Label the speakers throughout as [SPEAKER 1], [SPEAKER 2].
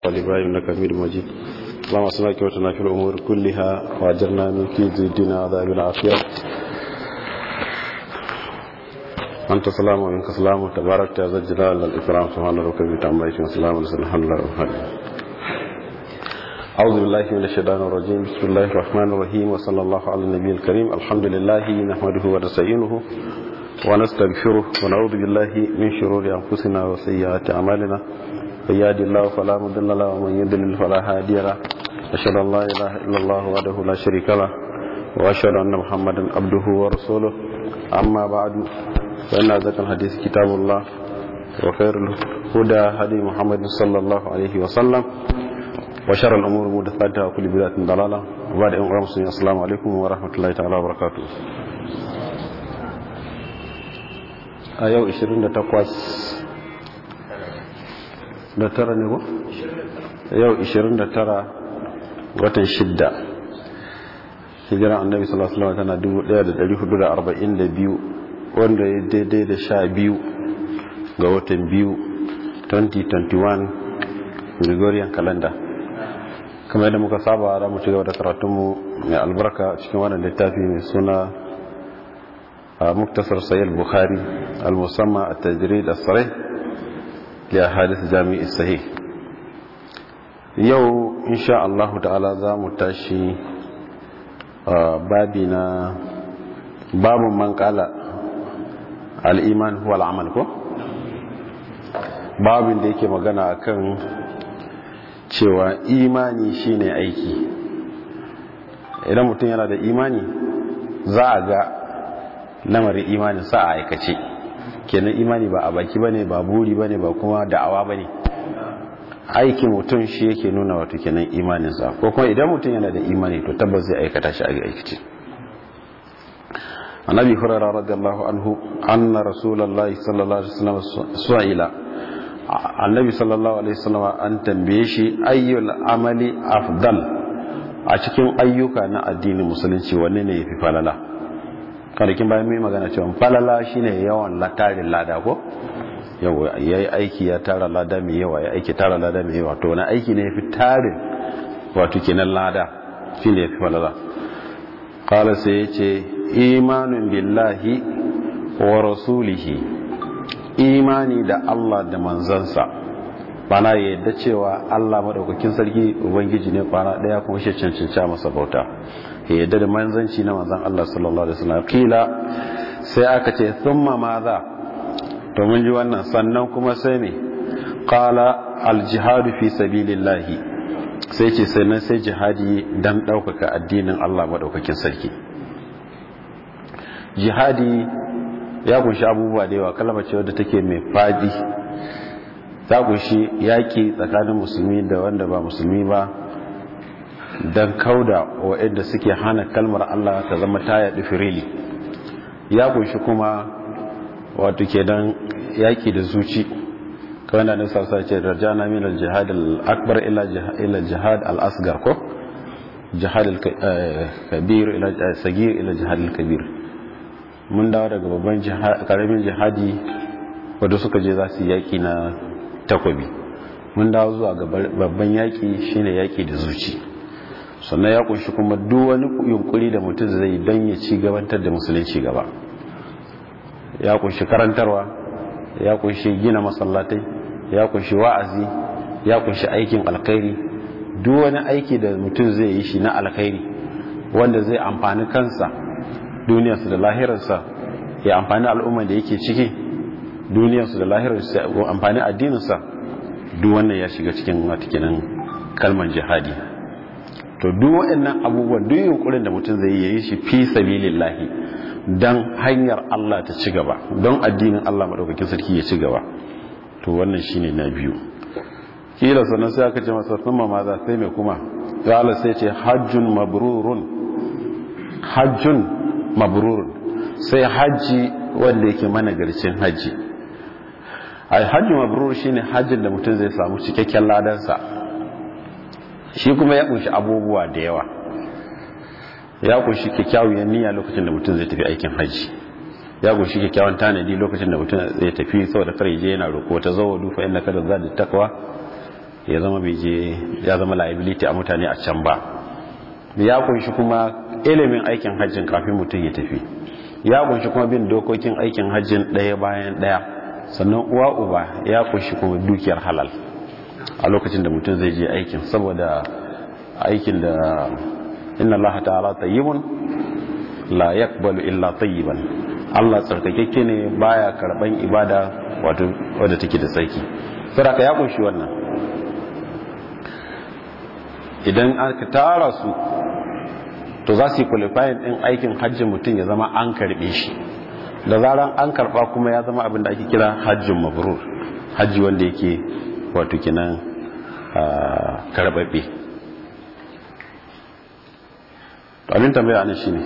[SPEAKER 1] والإبراهيم إنك حميد مجيد اللهم صل وسلم في الأمور كلها وأجرنا من كيد الدنيا وعذاب العافية أنت سلام ومنك سلام تبارك يا ذا الجلال والإكرام سبحان ربك رب العزة عما يصفون وسلام على الحمد لله رب العالمين أعوذ بالله من الشيطان الرجيم بسم الله الرحمن الرحيم وصلى الله على النبي الكريم الحمد لله نحمده ونستعينه ونستغفره ونعوذ بالله من شرور أنفسنا وسيئات أعمالنا من يهد الله فلا مضل له ومن يضلل فلا هادي له أشهد أن لا إله إلا الله وحده لا شريك له وأشهد أن محمدا عبده ورسوله أما بعد فإن أصدق الحديث كتاب الله وخير الهدى هدي محمد صلى الله عليه وسلم وشر الأمور محدثاتها وكل بدعة ضلالة وبعد أن أمسلمين السلام عليكم ورحمة الله تعالى وبركاته a yau 28 da tara ne ko? yau 29 watan shidda hijiran annabi sallallahu alaihi tana 1442 wanda ya daidai da sha biyu ga watan biyu 2021 gregorian calendar kamar yadda muka saba da mu ci gaba da karatunmu mai albarka cikin wannan littafi mai suna مختصر صحيح البخاري المسمى التجريد الصريح لأحاديث جامع الصحيح يو إن شاء الله تعالى ذا متاشي بابنا باب من قال الإيمان هو العمل كو babin da yake magana akan cewa imani shine aiki idan mutum yana da imani za a ga lamarin imanin sa a aikace kenan imani ba a baki bane ba buri bane ba kuma da'awa bane aikin mutum shi yake nuna wato kenan imaninsa ko kuma idan mutum yana da imani to tabbas zai aikata shi a aikace annabi hurairah radiyallahu anhu anna rasulullahi sallallahu alaihi wasallam su'ila annabi sallallahu alaihi wasallam an tambaye shi ayyul amali afdal a cikin ayyuka na addinin musulunci wanne ne yafi falala kwanakin bayan mai magana cewa falala shine yawan tarin lada ko yawa ya yi aiki ya tara lada mai yawa ya aiki tara lada mai yawa to wani aiki ne ya fi tarin wato kenan lada shi ne ya fi falala kala sai ya ce imanin billahi wa rasulihi imani da allah da manzansa bana ya yadda cewa allah maɗaukakin sarki ubangiji ne kwana ɗaya kuma shi cancanci masa bauta ya yadda da manzanci na manzan Allah sallallahu alaihi wasallam kila sai aka ce thumma madha to mun ji wannan sannan kuma sai me qala al jihadu fi sabilillah sai ce sannan sai jihadi dan daukaka addinin Allah madaukakin sarki jihadi ya kunshi abubuwa da yawa kalma ce wadda take mai fadi ta kunshi yaki tsakanin musulmi da wanda ba musulmi ba don kauda waɗanda suke hana kalmar Allah ta zama ta yaɗi firili ya kunshi kuma wato ke don yaƙi da zuci kawai da nisa sa ce rajana min al-jihad al-akbar ila jihad al-asgar ko jihad al-kabir ila sagir ila jihad al-kabir mun dawo daga babban karamin jihadi wadda suka je za su yaƙi na takobi mun dawo zuwa ga babban yaƙi shine yaƙi da zuci sannan ya kunshi kuma duk wani yunkuri da mutum zai don ya ci gabantar da musulunci gaba ya kunshi karantarwa ya kunshi gina masallatai ya kunshi wa'azi ya kunshi aikin alkhairi duk wani aiki da mutum zai yi shi na alkhairi wanda zai amfani kansa duniyarsa da lahirarsa ya amfani al'ummar da yake ciki duniyarsa da lahirarsa ya amfani addininsa duk wannan ya shiga cikin watakinan kalmar jihadi to duk waɗannan abubuwan duk yunkurin da mutum zai yi shi fi sabilillahi dan hanyar Allah ta ci gaba don addinin Allah madaukakin sarki ya ci gaba to wannan shine na biyu kila sannan sai aka ce masa thumma ma za sai mai kuma ya Allah sai ce hajjun mabrurun hajjun mabrurun sai haji wanda yake managarcin haji ai hajjun mabrur shine hajjin da mutum zai samu cikakken ladansa shi kuma ya kunshi abubuwa da yawa ya kunshi kyakkyawan niyya lokacin da mutum zai tafi aikin hajji ya kunshi kyakkyawan tanadi lokacin da mutum zai tafi saboda kar je yana roko ta zawo dufa inna kada za da takwa ya zama je ya zama liability a mutane a can ba ya kunshi kuma ilimin aikin hajjin kafin mutum ya tafi ya kunshi kuma bin dokokin aikin hajjin ɗaya bayan ɗaya sannan uwa uba ya kunshi kuma dukiyar halal a lokacin da mutum zai je aikin saboda aikin da inna allaha ta'ala tayyibun la yaqbalu illa tayyiban Allah tsarkakekke ne baya karban ibada wato wadda take da tsarki saboda ya kunshi wannan idan aka tara su to za su yi qualifying din aikin hajjin mutum ya zama an karbe shi da zaran an karba kuma ya zama abin da ake kira hajjin mabrur hajji wanda yake wato kinan karbabbe abin tambaya anan shine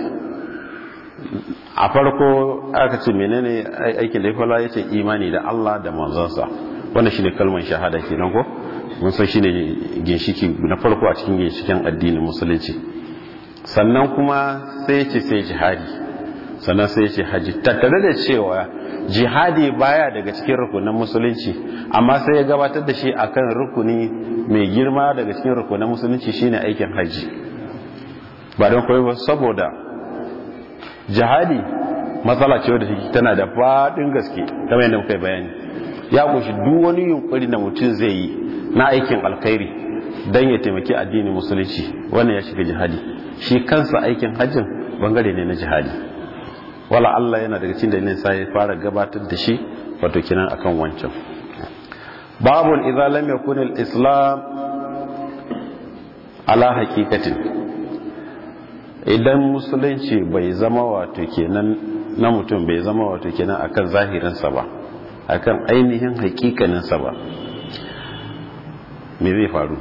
[SPEAKER 1] a farko aka ce menene aikin da ya fara yace imani da Allah da manzansa wannan shine kalmar shahada kenan ko mun san shine ginshiki na farko a cikin ginshikin addinin musulunci sannan kuma sai ce sai jihadi sannan sai ce haji tattare da cewa jihadi baya daga cikin rukunin musulunci amma sai ya gabatar da shi akan rukuni mai girma daga cikin rukunin musulunci shine aikin haji ba don koyi ba saboda jihadi matsala ce wadda tana da faɗin gaske kamar yadda muka yi bayani ya kunshi duk wani yunkuri da mutum zai yi na aikin alkhairi don ya taimaki addinin musulunci wannan ya shiga jihadi shi kansa aikin hajjin bangare ne na jihadi wala Allah yana daga cikin dalilin sai ya fara gabatar da shi wato kinan akan wancan babun idza lam yakun al-islam ala haqiqatin idan musulunci bai zama wato kenan na mutum bai zama wato kenan akan zahirinsa ba akan ainihin hakikaninsa ba me zai faru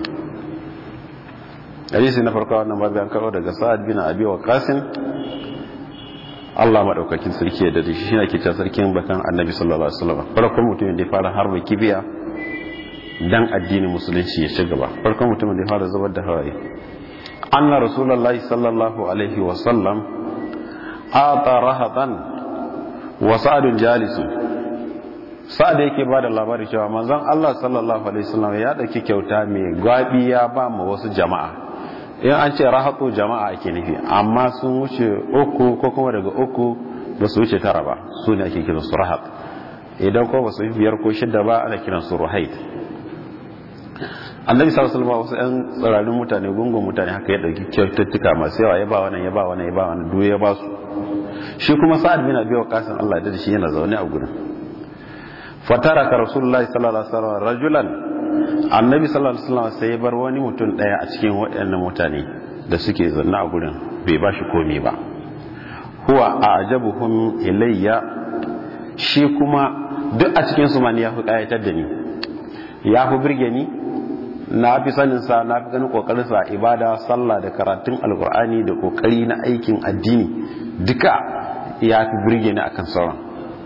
[SPEAKER 1] hadisi na farko wannan babu an karo daga sa'ad bin abi waqasin Allah madaukakin sarki da shi shine ke ta sarkin bakan annabi sallallahu alaihi wasallam farkon mutumin da ya fara harba kibiya dan addinin musulunci ya ci gaba farkon mutumin da ya fara zubar da hawaye anna rasulullahi sallallahu alaihi wasallam ata rahatan wa sa'adun jalisun sa'ad yake ba da labari cewa manzon Allah sallallahu alaihi wasallam ya dauki kyauta mai gwabi ya ba mu wasu jama'a in an ce rahatu jama'a ake nufi amma sun wuce uku ko kuma daga uku ba su wuce tara ba su ne ake kiransu rahat idan ko ba su yi biyar ko shidda ba ana kiransu ruhaid annabi sallallahu alaihi wasallam wasu yan tsirarin mutane gungun mutane haka ya dauki kyaututtuka masu yawa ya ba wannan ya ba wannan ya ba wannan duk ya ba su shi kuma sa'ad bin abi waqas Allah da shi yana zaune a gurin fataraka rasulullahi sallallahu alaihi wasallam rajulan annabi sallallahu alaihi wasallam sai ya bar wani mutum daya a cikin waɗannan mutane da suke zanne a gurin bai ba shi komai ba huwa a'jabuhum ilayya shi kuma duk a cikin su mani ya fi kayatar da ni ya fi birge ni na fi sanin sa na fi ganin kokarin sa ibada sallah da karatun alkur'ani da kokari na aikin addini duka ya fi birge ni akan sauran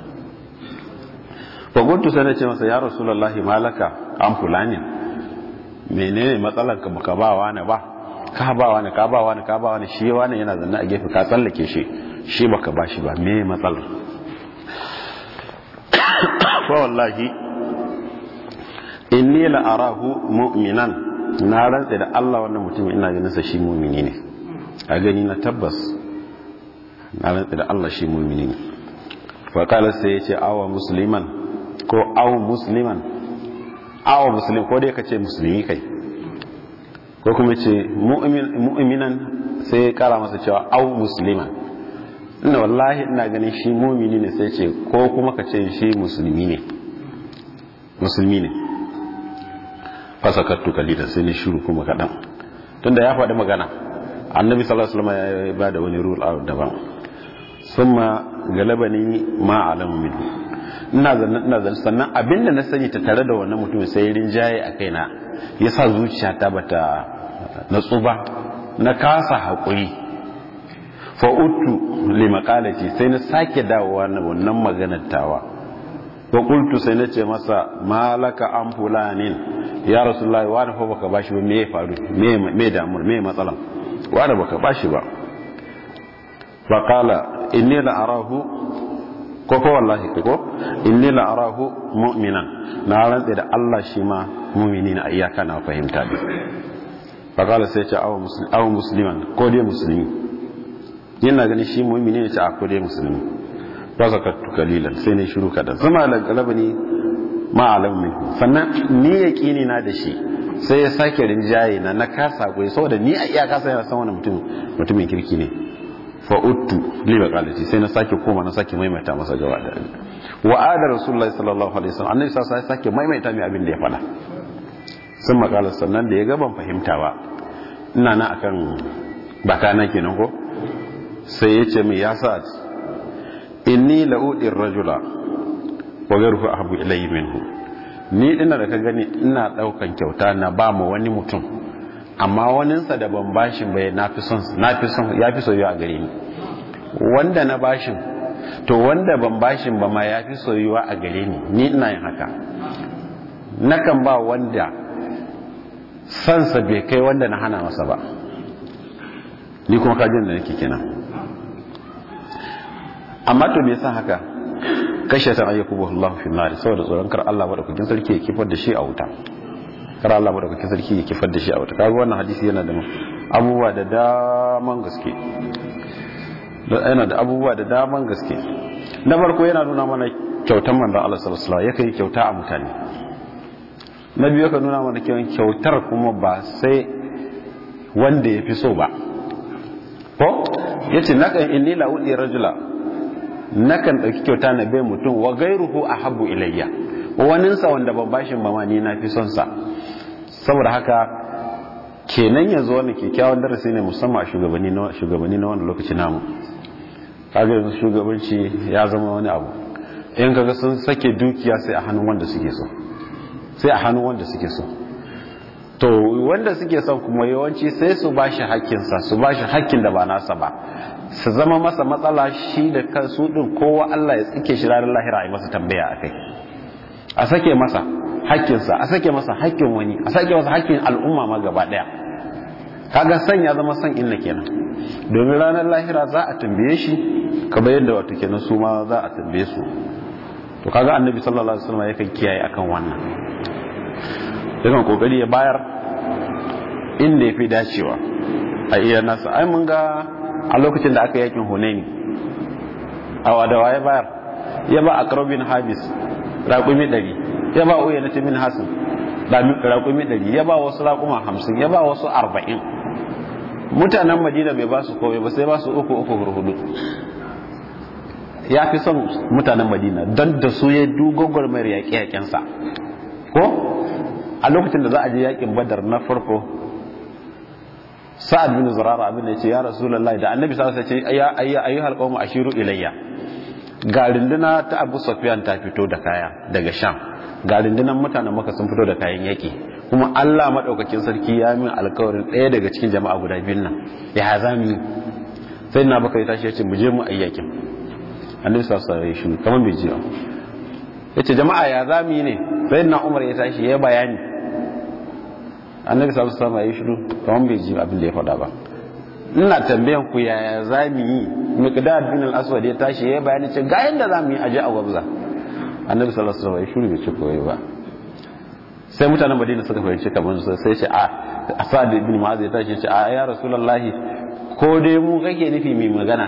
[SPEAKER 1] faguntu sai na ce masa ya rasulullahi malaka an fulani menene matsalar ka baka ba wani ba ka ba wani ka ba wani ka ba wani shi wani yana zanne a gefe ka tsallake shi shi baka ba shi ba me matsalar fa wallahi inni la arahu mu'minan na rantsa da Allah wannan mutum ina ganin sa shi mu'mini ne a gani na tabbas na rantsa da Allah shi mu'mini ne fa kala sai ya ce awa musliman ko aw musliman aw muslim ko dai kace musulmi kai ko kuma ce mu'minan sai ya kara masa cewa aw musliman ina wallahi ina ganin shi mu'mini ne sai ce ko kuma kace shi musulmi ne musulmi ne fasakattu kalilan sai ni shiru kuma kadan tunda ya faɗi magana annabi sallallahu alaihi wasallam ya ba da wani rule out daban summa galabani ma alamu minhu ina zanne ina zanne sannan abinda na sani ta tare da wannan mutumin sai rinjaye a kaina yasa zuciyata bata natsu ba na kasa hakuri fa uttu li maqalati sai na sake dawowa na wannan maganar tawa wa qultu sai na ce masa malaka an fulanin ya rasulullahi wani fa baka bashi ba me ya faru me me damur me matsalan wani baka bashi ba fa qala inni la arahu ko ko wallahi ko inni la arahu mu'minan na rantsa da Allah shi ma mu'mini na iyaka na fahimta ne fa kala sai ce aw musliman ko dai musulmi yana ganin shi mu'mini ne ce a ko dai musulmi ba zakatu kalilan sai ne shiru kadan zama la galabani ma alam min sannan ni yaqini na da shi sai ya sake rinjaye na na kasa goyi saboda ni a iyaka sai na san wani mutum mutumin kirki ne fa'uttu liba qalati sai na sake koma na sake maimaita masa gaba da wa ada rasulullahi sallallahu alaihi wasallam annabi sai ya sake maimaita mai abin da ya faɗa sun makala sannan da ya ga ban fahimta ba ina na akan bakana kenan ko sai ya ce mai ya sa inni la'udir rajula wa ghayruhu ahabbu ilayhi minhu ni ina da ka gani ina daukan kyauta na ba mu wani mutum amma waninsa da ban bashin bai na fi son ya fi soyuwa a gare ni wanda na bashin to wanda ban bashin ba ma ya fi soyuwa a gare ni ni ina yin haka nakan ba wanda sansa bai kai wanda na hana masa ba ni kuma kajin da nake kenan amma to me yasa haka kashe ta ayyukubu Allah fi nar saboda tsoron kar Allah madaukakin sarki ya kifar da shi a wuta kar Allah madaukakin sarki ya kifar da shi a wata kaga wannan hadisi yana da abubuwa da daman gaske yana da abubuwa da daman gaske na farko yana nuna mana kyautar manzon Allah sallallahu alaihi wasallam yake kyauta a mutane na biyu yake nuna mana kyautar kuma ba sai wanda ya fi so ba ko yace nakan inni la udi rajula nakan dauki kyauta na bai mutum wa gairuhu ahabbu ilayya waninsa wanda ban bashin ba ma ni na fi son sa saboda haka kenan yanzu wannan kyakkyawan darasi ne musamman a shugabanni na shugabanni na wannan lokaci namu kaga yanzu shugabanci ya zama wani abu in kaga sun sake dukiya sai a hannun wanda suke so sai a hannun wanda suke so to wanda suke son kuma yawanci sai su bashi hakkinsa su bashi hakkin da ba nasa ba su zama masa matsala shi da kansu din kowa Allah ya tsike shi ranar lahira a yi masa tambaya akai a sake masa hakkinsa a sake masa hakkin wani a sake masa hakkin al'umma ma gaba daya kaga san ya zama san inna kenan domin ranar lahira za a tambaye shi kamar yadda wato kenan su ma za a tambaye su to kaga annabi sallallahu alaihi wasallam yakan kiyaye akan wannan yakan kokari ya bayar inda yafi dacewa a iya nasa ai mun ga a lokacin da aka yakin hunaini a wadawa ya bayar ya ba akrabin habis raƙumi ɗari ya ba uya na timin hasin raƙumi ɗari ya ba wasu raƙuma hamsin ya ba wasu arba'in mutanen madina bai ba su komai ba sai ba su uku uku hurhudu ya fi son mutanen madina don da su ya dugogor mai yaƙe-yaƙensa ko a lokacin da za a je yaƙin badar na farko sa'ad bin zurara abin da ya ce ya rasulullahi da annabi sa ce ya ayyuhal qawmu ashiru ilayya ga rinduna ta abu sufyan ta fito da kaya daga sham ga rundunan mutanen maka sun fito da kayan yaƙi kuma allah maɗaukakin sarki ya min alkawarin ɗaya daga cikin jama'a guda biyun nan ya za mu yi sai na baka ya tashi ya ce mu je mu ayyakin annabi sa sa ya shi kamar bai ji ya ce jama'a ya za mu yi ne sai na umar ya tashi ya bayani annabi sa sa ya shiru kamar bai ji abin da ya faɗa ba ina tambayan ku yaya za mu yi miqdad bin al-aswad ya tashi ya bayani ce ga yanda za mu yi aje a gwabza annabi sallallahu alaihi wasallam ya shiru bai ce koyi ba sai mutanen madina suka fahimci kamar su sai ce a asad ibn mu'az ya tashi ce a ya rasulullahi ko dai mu kake nufi mai magana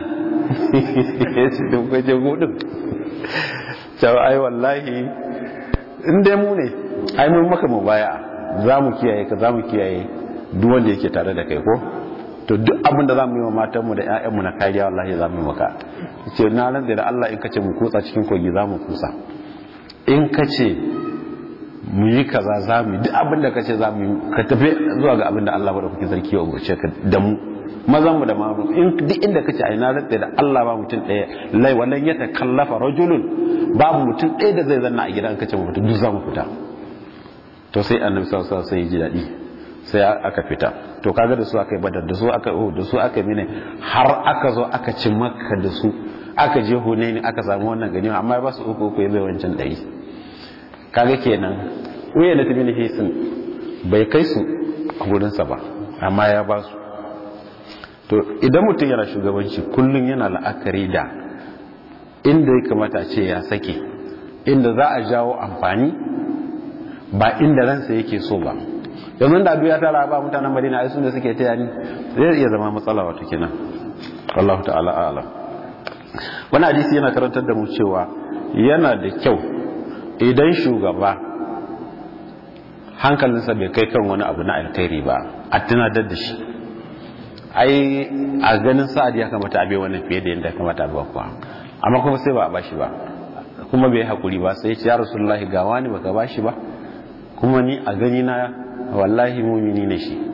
[SPEAKER 1] ya ce to ko je gudun cewa ai wallahi in dai mu ne ai mun maka mu baya za mu kiyaye ka za mu kiyaye duk wanda yake tare da kai ko to duk abin da za mu yi wa matanmu da 'ya'yanmu na kariya wallahi za mu yi maka ce na nan da Allah in ka ce mu kutsa cikin kogi za mu kutsa in ka ce mu yi kaza za mu yi duk abin da ka ce za mu yi ka tafi zuwa ga abin da Allah bada kuke sarki ya umarce ka da mu mazan mu da mamu in duk inda ka ce ai na rantsa da Allah ba mutum ɗaya lai wannan ya ta kallafa rajulun babu mutum ɗaya da zai zanna a gidan ka ce mu duk za mu fita to sai annabi sallallahu alaihi wasallam sai ya ji daɗi sai aka fita to kaga da su aka yi badar da su aka yi da su aka mine har aka zo aka ci makka da su aka je hunaini aka samu wannan ganima amma ba su uku uku ya bai wancan ɗari kaga kenan uya da tabi hisin bai kai su a gurinsa ba amma ya ba su to idan mutum yana shugabanci kullum yana la'akari da inda ya kamata ce ya sake inda za a jawo amfani ba inda ransa yake so ba yanzu da abu ya tara ba mutanen madina ai da suke taya ni zai iya zama matsala wato kenan wallahu ta'ala a'lam wani hadisi yana karantar da mu cewa yana da kyau idan shugaba hankalinsa bai kai kan wani abu na alkhairi ba a tunatar da shi ai a ganin sa'ad ya kamata a bai wannan fiye da yadda kamata a bai kuwa amma kuma sai ba a bashi ba kuma bai hakuri ba sai ya rasulullahi ga wani baka bashi ba kuma ni a gani na wallahi mumini ne shi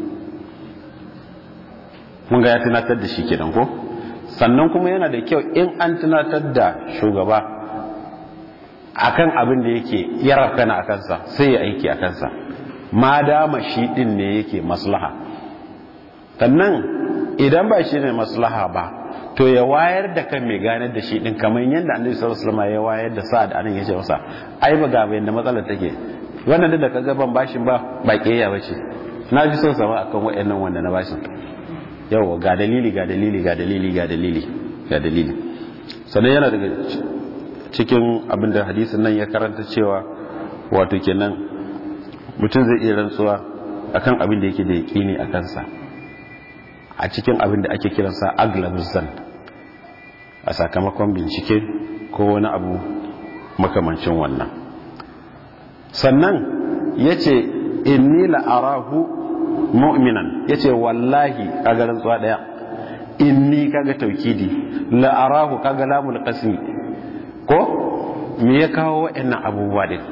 [SPEAKER 1] mun ga ya tunatar da shi kenan ko sannan kuma yana da kyau in an tunatar da shugaba akan abin da yake yarafana a kansa sai ya aiki a kansa ma dama shi din ne yake maslaha sannan idan ba shi ne maslaha ba to ya wayar da kan mai ganar da shi din kamar yadda annabi sallallahu alaihi wasallam ya wayar da sa'ad anan yace masa ai ba ga bayan da matsalar take wannan da kaga ban bashin ba ba kiyaya bace na fi son sama akan wayannan wanda na bashin yawa ga dalili ga dalili ga dalili ga dalili ga dalili sannan yana daga cikin abin da hadisin nan ya karanta cewa wato kenan mutum zai iya rantsuwa akan abin da yake da yaƙini a kansa a cikin abin da ake kiransa aglabus zan a sakamakon bincike ko wani abu makamancin wannan sannan ya ce inni la'arahu mu'minan ya ce wallahi kaga rantsuwa ɗaya inni kaga taukidi la'arahu kaga lamul qasmi ko me ya kawo waɗannan abubuwa din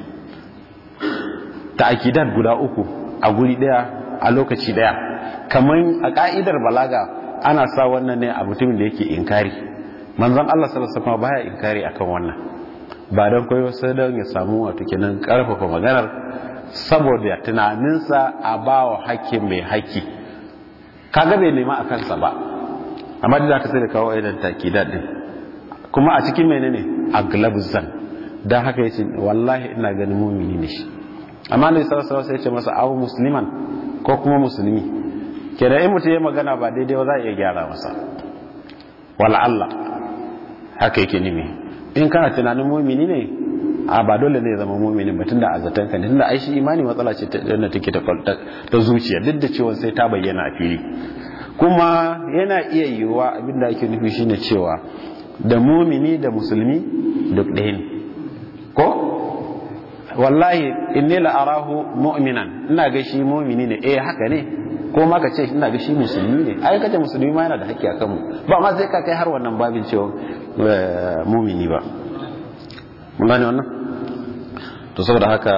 [SPEAKER 1] ta'akidat guda uku a guri daya a lokaci daya kamar a ka'idar balaga ana sa wannan ne a mutumin da yake inkari manzon Allah sallallahu alaihi wasallam baya inkari akan wannan ba don koyo sai don ya samu wato kenan karfafa maganar saboda tunaninsa a bawa hakkin mai haƙƙi kaga bai nema a kansa ba amma da aka sai da kawo idan takidat din kuma a cikin menene a glabzan don haka yace wallahi ina ganin mumini ne shi amma ne sallallahu alaihi wasallam masa awu musliman ko kuma musulmi kenan in mutum ya magana ba daidai ba za a iya gyara masa wala Allah haka yake nimi in kana tunanin mumini ne a ba dole ne zama mumini ba tunda a zaton ka ne tunda ai shi imani matsala ce da take ta zuciya duk da cewa sai ta bayyana a fili kuma yana iya yiwuwa abinda ake nufi shine cewa da mumini da musulmi duk ɗaya ne ko wallahi inni la arahu mu'minan ina ga shi mu'mini ne eh haka ne ko ma ka ce ina ga shi musulmi ne ai kace musulmi ma yana da haƙƙi akan mu ba ma sai ka kai har wannan babin cewa mu'mini ba mun gane wannan to saboda haka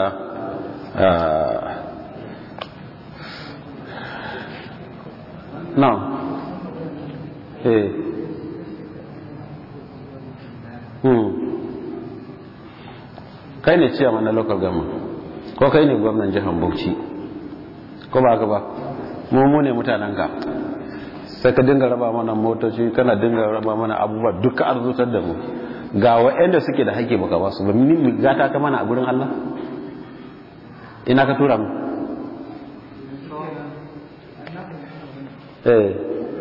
[SPEAKER 1] na eh hmm kai ne ciya mana local government ko kai ne gwamnan jihar bauchi ko ba ka ba mu ne mutanen ka sai ka dinga raba mana motoci kana dinga raba mana abubuwa duka arzutar da mu ga wa'anda suke da haƙƙi baka ba su ba ni gata ta mana a gurin Allah ina ka tura mu eh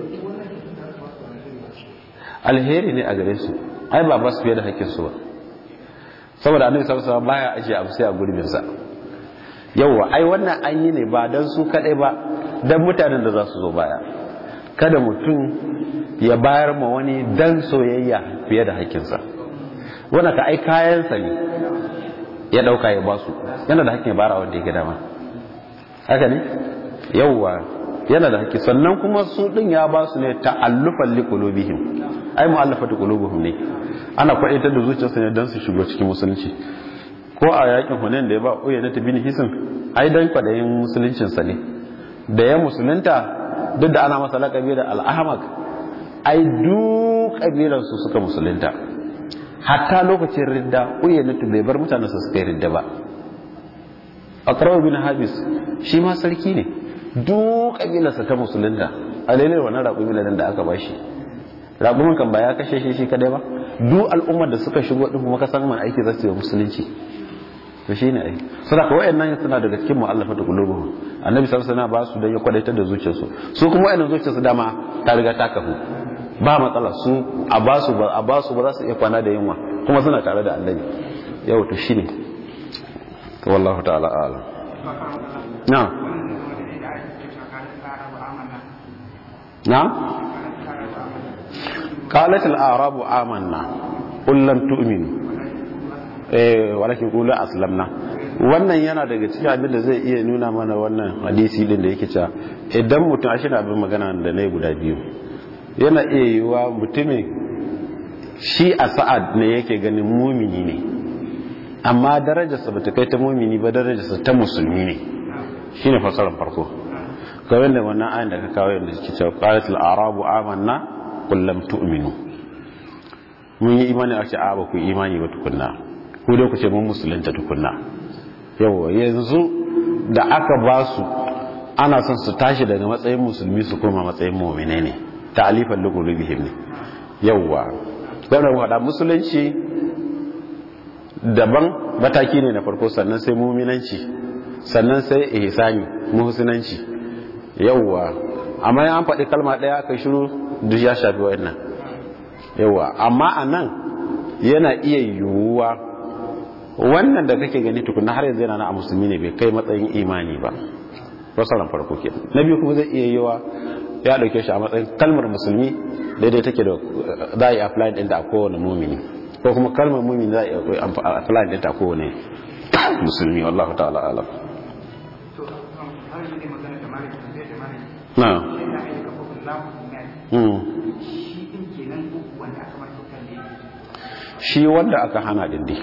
[SPEAKER 1] alheri ne a gare su ai ba ba su fiye da haƙƙin su ba saboda annabi sallallahu alaihi wasallam baya ajiye abu sai a gurbin sa yawa ai wannan an yi ne ba dan su kadai ba dan mutanen da za su zo baya kada mutum ya bayar ma wani dan soyayya fiye da hakkinsa wanda ka ai kayansa ne ya dauka ya basu yana da hakkin ya bara wanda yake dama haka ne yawa yana da hakki sannan kuma su din ya basu ne ta'allufan liqulubihim ai mu'allafatu qulubuhum ne ana kwaitar da zuciyarsa ne don su shigo cikin musulunci ko a yakin hunain da ya ba uya na tabi hisin ai dan kwadayin musuluncinsa ne da ya musulunta duk da ana masa laƙabi da al'ahmak ai duk ƙabilarsu suka musulunta hatta lokacin ridda uya na bai bar mutanen su suka yi ridda ba akrawa bin habis shi ma sarki ne duk ƙabilarsa ta musulunta a lailai wannan raƙumi da aka bashi raƙumin kan ba ya kashe shi shi kadai ba duk al'ummar da suka shigo din kuma ka san man aiki za su yi musulunci to shine ai suna ka wayannan suna daga cikin mu'allafatu qulubuhum annabi sallallahu alaihi wasallam ba su da ya kwadaitar da zuciyarsu su kuma wayannan zuciyarsu dama ta riga ta kafu ba matsala su a basu ba a basu ba za su iya kwana da yunwa kuma suna tare da annabi yau to shine to wallahu ta'ala a'lam na na qalat al-a'rabu amanna qul lam tu'minu eh walakin qulu aslamna wannan yana daga cikin abin da zai iya nuna mana wannan hadisi din da yake cewa idan mutum a shine abin magana da na guda biyu yana iya yiwa mutumin shi a sa'ad ne yake ganin mumini ne amma darajarsa ba ta kai ta mumini ba darajarsa ta musulmi ne shi ne fasarar farko kawai da wannan ayin da ka kawo yadda suke cewa qalatul arabu amanna qul lam tu'minu mun yi imani a ce a ba ku imani ba tukunna ku dai ku ce mun musulunta tukunna yawa yanzu da aka ba su ana son su tashi daga matsayin musulmi su koma matsayin mu'mine ne ta'alifan liqulubihim ne yawa dan wada musulunci daban mataki ne na farko sannan sai mu'minanci sannan sai ihsani muhsinanci yawa amma an faɗi kalma ɗaya aka shiru duk ya shafi wayannan yawa amma anan yana iya yiwuwa wannan da kake gani tukuna har yanzu yana na a musulmi ne bai kai matsayin imani ba fasaran farko ke na biyu kuma zai iya yiwa ya dauke shi a matsayin kalmar musulmi daidai take da za a yi apply din da a kowane mumini ko kuma kalmar mumini za a yi apply din ta a kowane musulmi wallahu ta'ala alam na shi wanda aka hana dindi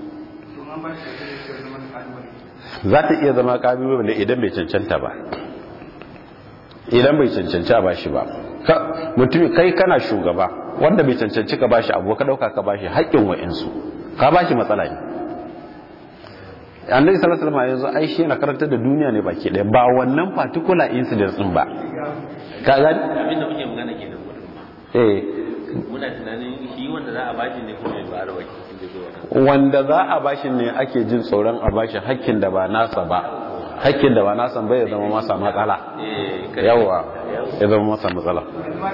[SPEAKER 1] za ta iya zama kalubale idan bai cancanta ba idan bai cancanci a bashi ba mutum kai kana shugaba wanda bai cancanci ka bashi abu ka dauka ka bashi haƙƙin wa'insu ka bashi matsala ne annabi sallallahu alaihi wasallam yanzu ai shi yana karantar da duniya ne baki ɗaya ba wannan particular incident din ba ka ga
[SPEAKER 2] abin da muke magana kenan
[SPEAKER 1] eh
[SPEAKER 2] muna tunanin shi wanda za a bashi ne kuma ba da wakilin da zai
[SPEAKER 1] wanda za a bashi ne ake jin tsoron a bashi hakkin da ba nasa ba hakkin da ba nasa ba ya zama masa matsala yawa ya zama masa matsala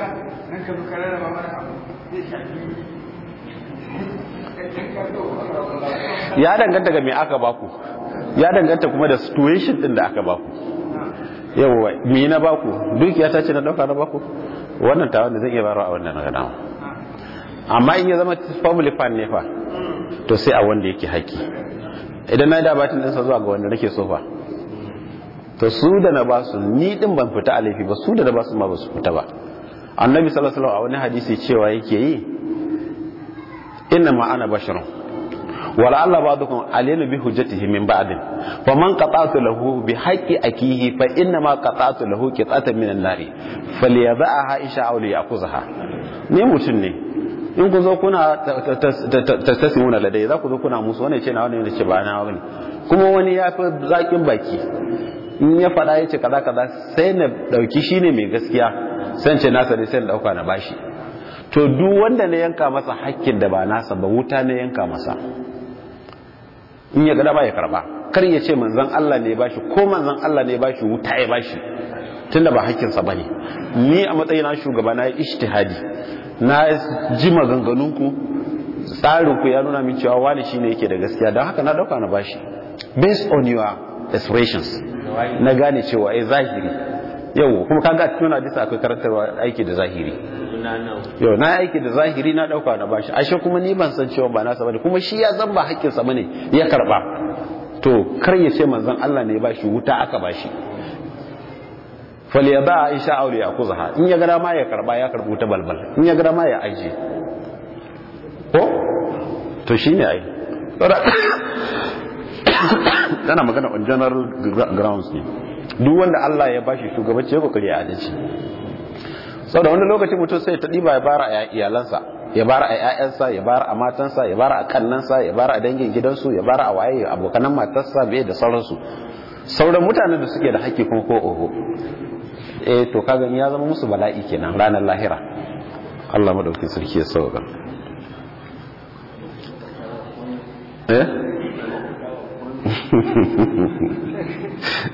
[SPEAKER 1] ya danganta ga me aka baku ya danganta kuma da situation din da aka baku yawa me na baku dukiya ta ce na dauka na baku wannan ta wanda zai iya barawa a wannan na gadawa amma in ya zama family fan ne fa to sai a wanda yake haƙi idan na yi dabatin ɗinsa zuwa ga wanda nake so fa to su da na basu ni din ban fita a laifi ba su da na basu ma ba su fita ba annabi sallallahu alaihi wasallam a wani hadisi cewa yake yi inna ma ana basharun wala Allah ba'dukum alayna bi hujjatihi min ba'din fa man qata'tu lahu bi haqqi akihi fa inna ma qata'tu lahu qita'atan min an-nari falyadha'aha isha aw liyakuzha ne mutun ne in ku zo kuna tattasimuna ladai za ku zo kuna musu wani ce na wani ne ce ba na wani kuma wani ya fi zaƙin baki in ya faɗa ya ce kaza kaza sai na ɗauki shi ne mai gaskiya sai ce nasa ne sai na ɗauka na bashi to duk wanda na yanka masa hakkin da ba nasa ba wuta na yanka masa in ya gada ba ya karba kar ya ce manzan Allah ne ya bashi ko manzan Allah ne ya bashi wuta ya bashi tunda ba hakkinsa bane ni a matsayina shugaba na yi ishtihadi na ji maganganunku tsarinku ya nuna min cewa wani shine yake da gaskiya don haka na dauka na bashi based on your expressions na gane cewa ai zahiri yau kuma kaga a cikin hadisi akwai karantarwa aiki da zahiri yau na aiki da zahiri na dauka na bashi ashe kuma ni ban san cewa ba nasa bane kuma shi ya zan ba hakkin sa bane ya karba to kar ya ce manzon Allah ne ya bashi wuta aka bashi falyaba aisha aure ya kuzaha in ya gada ma ya karba ya karbu ta balbal in ya gada ma ya aje ko to shine ai tana magana on general grounds ne duk wanda Allah ya bashi shugabanci ya kokari a adalci saboda wani lokaci mutum sai ta diba ya bara a iyalansa ya bara a ƴaƴansa ya bara a matansa ya bara a kannansa ya bara a dangin gidansu ya bara a waye abokanan matarsa bai da sauransu sauran mutanen da suke da haƙƙi kuma ko oho eh to kaga ya zama musu bala'i kenan ranar lahira Allah madaukakin sarki ya sauka eh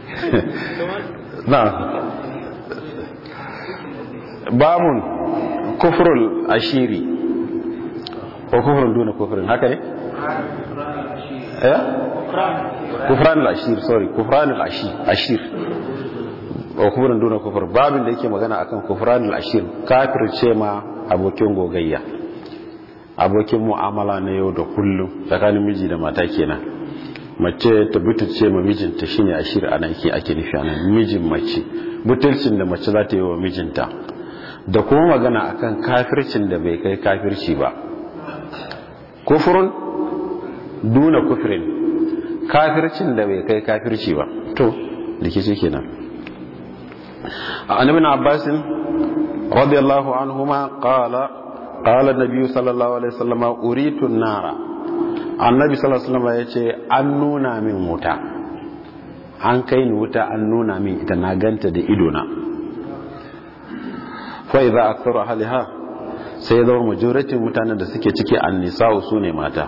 [SPEAKER 1] na babun kufrul ashiri ko kufrun duna kufrin haka ne eh kufran al-ashir sorry kufran al-ashir ashir wa kufrun duna kufr babin da yake magana akan kufran al-ashir kafirce ma abokin gogayya abokin mu'amala na yau da kullum tsakanin miji da mata kenan mace ta butulce ma mijinta shine ashir ana yake ake nufi anan mijin mace butulcin da mace za ta yi wa mijinta da kuma magana akan kafircin da bai kai kafirci ba kufurun duna kufirin kafircin da bai kai kafirci ba to da ke ce kenan a annabin abbasin radiyallahu anhuma qala qala an-nabi sallallahu alaihi wasallam uritu an-nara annabi sallallahu alaihi wasallam yace an nuna min wuta an kai ni wuta an nuna min ita na ganta da ido na fa idza aktharu ahliha sai ya zama majoratin mutanen da suke ciki annisa'u su ne mata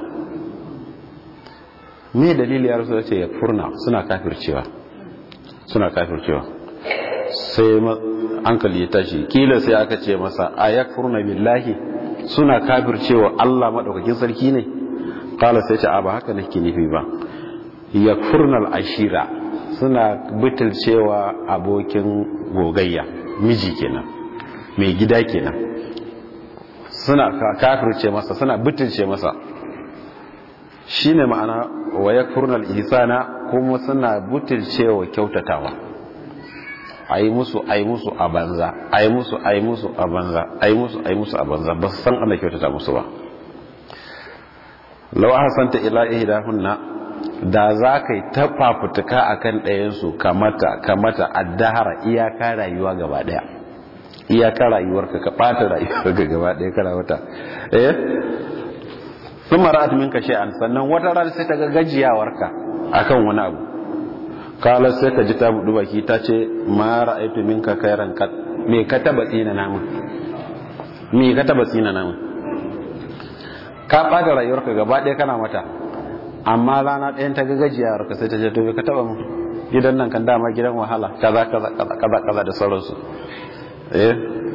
[SPEAKER 1] me dalili ya rasu ce ya furna suna kafircewa suna kafircewa sai hankali ya tashi kila sai aka ce masa a ya furna billahi suna kafircewa Allah maɗaukakin sarki ne kala sai ce a ba haka nake nufi ba ya furna ashira suna butulcewa abokin gogayya miji kenan mai gida kenan suna kafirce masa suna butulce masa shine ma'ana wa yakfurnal ihsana kuma suna butulcewa kyautatawa ayi musu ayi musu a banza ayi musu ayi musu a banza ayi musu ayi musu a banza ba su san ana kyautata musu ba law ahsanta ila ihdahunna da za ka yi ta fafutuka akan ɗayansu kamata kamata addahara iyaka rayuwa gaba ɗaya iyaka rayuwarka ka ɓata rayuwarka gaba ɗaya kana wata eh sun mara min ka shay'an sannan wata rana sai ta ga gajiyawarka akan wani abu kala sai ka ji ta budu baki ta ce ma ra'aitu minka khairan kat me ka taba tsina namun me ka taba tsina namun ka ɓata rayuwarka gaba ɗaya kana mata amma rana ɗayan ta ga gajiyawarka sai ta ce to me ka taba mu gidan nan kan dama gidan wahala kaza kaza kaza kaza da sauransu eh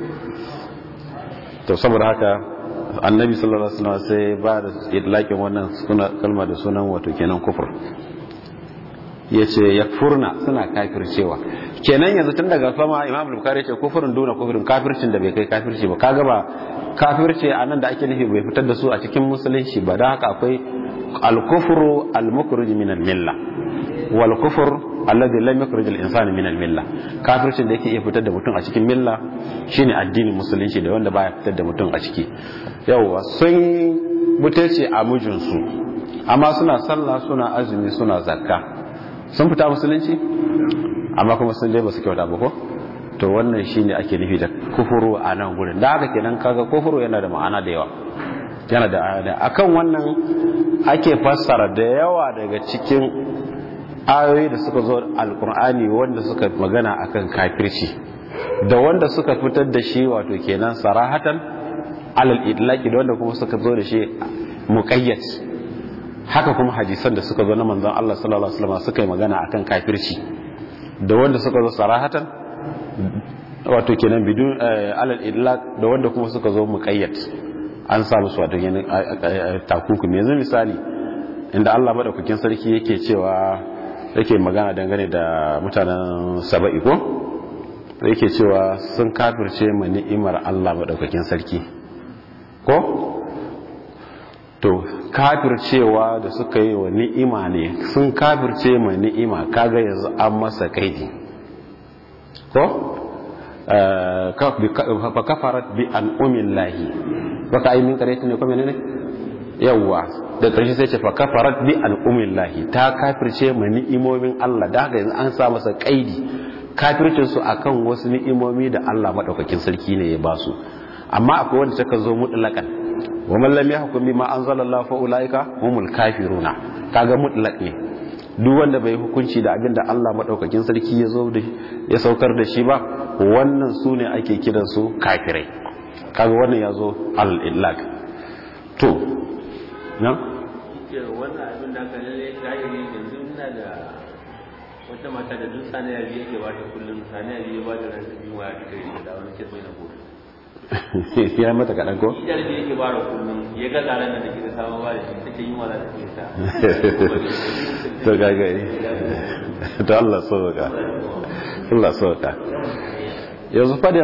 [SPEAKER 1] to saboda haka annabi sallallahu alaihi wasallam sai ba da idlakin wannan suna kalma da sunan wato kenan kufur yace yakfurna suna kafircewa kenan yanzu tun daga sama imam al-bukhari yace kufurun duna kufurin kafircin da bai kai kafirci ba kaga ba kafirce anan da ake nufi bai fitar da su a cikin musulunci ba dan haka akwai al-kufru al-mukhrij min al-milla wal kufur alladhi lam yukhrij al-insana min al-milla kafircin da yake iya fitar da mutum a cikin milla shine addinin musulunci da wanda baya fitar da mutum a ciki yawa sun mutace a mijinsu amma suna sallah suna azumi suna zakka sun fita musulunci amma kuma sun dai basu kyauta ba ko to wannan shine ake nufi da kufuru a nan gurin da haka kenan kaga kufuru yana da ma'ana da yawa yana da ayada akan wannan ake fassara da yawa daga cikin ayoyi da suka zo alkur'ani wanda suka magana akan kafirci da wanda suka fitar da shi wato kenan sarahatan alal idlaki da wanda kuma suka zo da shi muqayyad haka kuma hadisan da suka zo na manzon Allah sallallahu alaihi wasallam suka yi magana akan kafirci da wanda suka zo sarahatan wato kenan bidun alal idlak da wanda kuma suka zo muqayyad an sa musu wato kenan takunkumi yanzu misali inda Allah madaukakin sarki yake cewa yake magana dangane da mutanen saba'i ko yake cewa sun kafirce ma ni'imar Allah madaukakin sarki ko to kafircewa da suka yi wa ni'ima ne sun kafirce ma ni'ima kaga yanzu an masa kaidi ko fa kafarat bi an umillahi baka yi min kare ne ko menene yawwa da ƙarshe sai ce fa kafarat bi an umillahi ta kafirce ma ni'imomin Allah da haka yanzu an sa masa kaidi kafircin su akan wasu ni'imomi da Allah madaukakin sarki ne ya ba su amma akwai wanda take zo mutlaqan wa man lam yahkum bima anzalallahu fa ulaika humul kafiruna kaga mutlaq ne duk wanda bai hukunci da abin da Allah madaukakin sarki ya zo da ya saukar da shi ba wannan su ne ake kiran su kafirai kaga wannan ya zo al-illaq to na
[SPEAKER 2] wannan abin da aka lalle zahiri yanzu ina da wata mata da duk saniya biyu yake bata kullum saniya biyu ba da ran biyu wa ita kai da wani kirmai na gobe
[SPEAKER 1] ya mata kaɗan ko?
[SPEAKER 2] Idar da yake bara kullum ya ga tsaron da take da samun ba da shi take yin wala da ke ta.
[SPEAKER 1] to gagari to Allah sauka Allah sauka yanzu fadin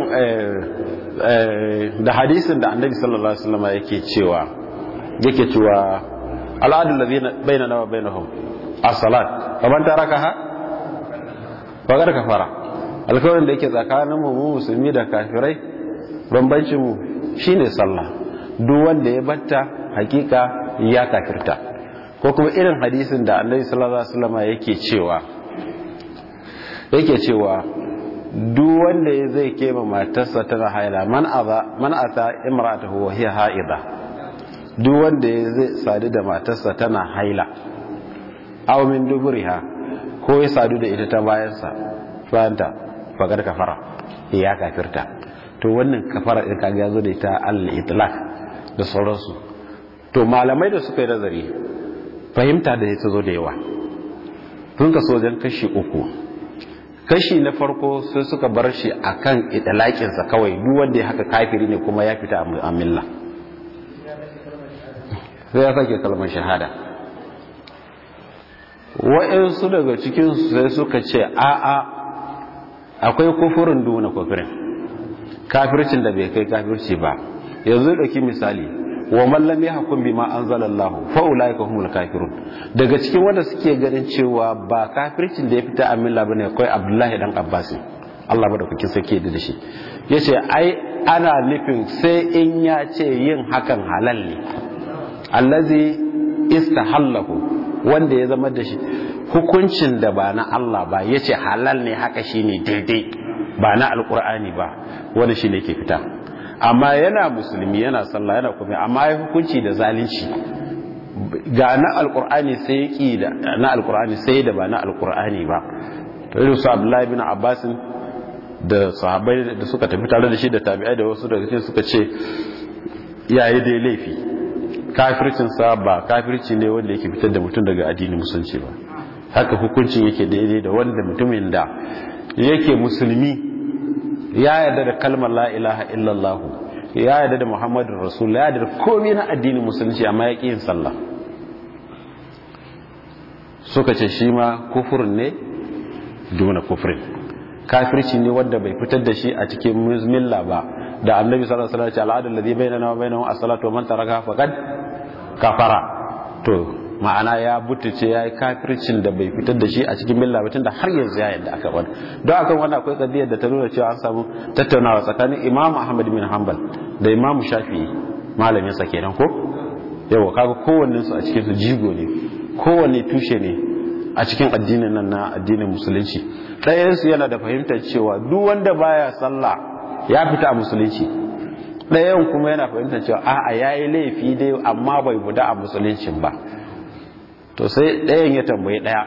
[SPEAKER 1] da hadisin da annabi sallallahu alaihi wasallam yake cewa yake cewa al'adul ladina bainana wa bainahum as-salat faman tarakaha faqad kafara alkawarin da yake tsakanin mu musulmi da kafirai bambancin mu shine sallah duk wanda ya batta hakika ya kafirta ko kuma irin hadisin da annabi sallallahu alaihi wasallam yake cewa yake cewa duk wanda ya zai kema matarsa tana haila man aza man ata imra'atuhu wa hiya haida duk wanda ya zai sadu da matarsa tana haila aw min duburiha ko ya sadu da ita ta bayansa fanta fagar kafara ya kafirta to wannan kafara din kaga yazo da ita al-itlaq da sauransu to malamai da suka yi nazari fahimta da ya zo da yawa sun kaso wajen kashi uku kashi na farko sai suka bar shi akan idalakinsa kawai duk wanda ya haka kafiri ne kuma ya fita a milla sai ya sake kalmar shahada wa'insu daga cikinsu sai suka ce a'a akwai kufurin duna kufurin kafircin da bai kai kafirci ba yanzu ɗauki misali wa mallam ya hakun bima anzalallahu fa ulaika humul kafirun daga cikin wanda suke ganin cewa ba kafircin da ya fita a milla bane akwai Abdullahi dan Abbas Allah madaukakin sarki da shi yace ai ana nufin sai in ya ce yin hakan halal ne allazi istahallahu wanda ya zama da shi hukuncin da ba na Allah ba yace halal ne haka shine daidai ba na alqur'ani ba wanda shine ke fita amma yana musulmi yana sallah yana kuma amma ya hukunci da zalunci ga na alkur'ani sai ki da na alkur'ani sai da ba na alkur'ani ba to irin su abdullahi bin abbas da sahabbai da suka tafi tare da shi da tabi'ai da wasu daga cikin suka ce yayi dai laifi kafircin sa ba kafirci ne wanda yake fitar da mutum daga addinin musulunci ba haka hukuncin yake daidai da wanda mutumin da yake musulmi ya yarda da kalmar la ilaha illallah ya yarda da muhammadun rasul ya yarda da komai na addinin musulunci amma ya ƙi yin sallah suka ce shi ma kufurin ne duna kufurin kafirci ne wanda bai fitar da shi a cikin milla ba da annabi sallallahu alaihi wasallam al'adul ladhi bainana wa bainahum as-salatu wa man taraka faqad kafara to ma'ana ya butuce ya yi kafircin da bai fitar da shi a cikin milla batun da har yanzu ya yadda aka wani don akan wani akwai kadiyar da ta nuna cewa an samu tattaunawa tsakanin imam ahmad bin hanbal da imam shafi'i malamin sa kenan ko yawa kaga kowanne su a cikin su jigo ne kowanne tushe ne a cikin addinin nan na addinin musulunci ɗayan su yana da fahimtar cewa duk wanda baya sallah ya fita a musulunci ɗayan kuma yana fahimtar cewa a'a yayi laifi dai amma bai guda a musuluncin ba to sai ɗayan ya tambayi ɗaya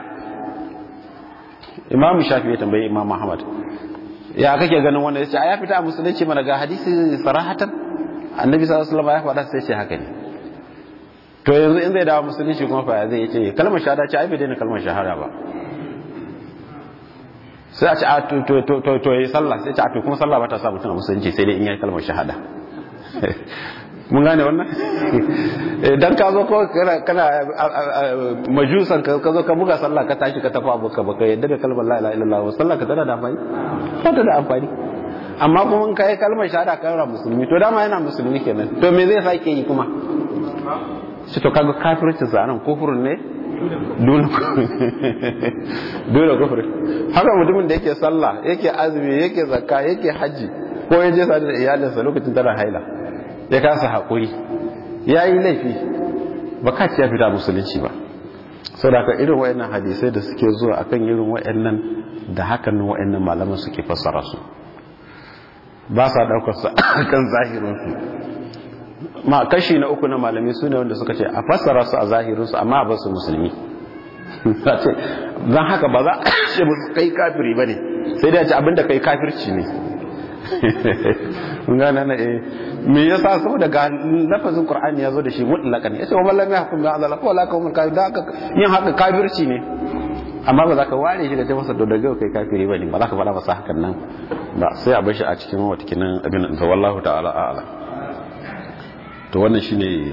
[SPEAKER 1] imam shafi ya tambayi imam muhammad ya kake ganin wanda ya ce a ya fita a musulunci mana ga hadisi sarahatan annabi sallallahu alaihi wasallam ya faɗa sai ce haka ne to yanzu in zai dawo musulunci kuma fa zai ce kalmar shahada ce ai bai daina kalmar shahada ba sai a ce a to to to to yi sallah sai ce a to kuma sallah ba ta sa mutum a musulunci sai dai in yi kalmar shahada mun gane wannan dan ka zo ko kana kana majusan ka zo ka buga sallah ka tashi ka tafi abuka baka yadda da kalmar la ilaha illallah sallah ka tana da amfani ba ta da amfani amma kuma in kai kalmar shahada ka ra musulmi to dama yana musulmi kenan to me zai sake yi kuma shi to kaga kafirci zanan kufurin ne dole dole kufurin haka mutumin da yake sallah yake azumi yake zakka yake haji ko ya je sadu da iyalinsa lokacin tana haila ya kasa haƙuri ya yi laifi ba ka ya fita musulunci ba sau da irin wa'annan hadisai da suke zuwa akan irin wa'annan da hakan wa'annan malaman suke fassara su ba sa ɗaukar su akan zahirinsu ma kashi na uku na malami su ne wanda suka ce a fassara su a zahirinsu amma a basu musulmi don haka ba za a ce musu kai kafiri ba ne sai dai a ce abinda kai kafirci ne gane na eh me yasa saboda ga lafazin qur'ani yazo da shi mutlaqan yace wa man lam yahkum bi anzala fa la kum kafir da haka yin haka kafirci ne amma ba za ka ware shi ka ce masa daga kai kafiri ba ne ba za ka faɗa masa hakan nan ba sai a bashi a cikin watakinin abin da wallahu ta'ala a'ala to wannan shine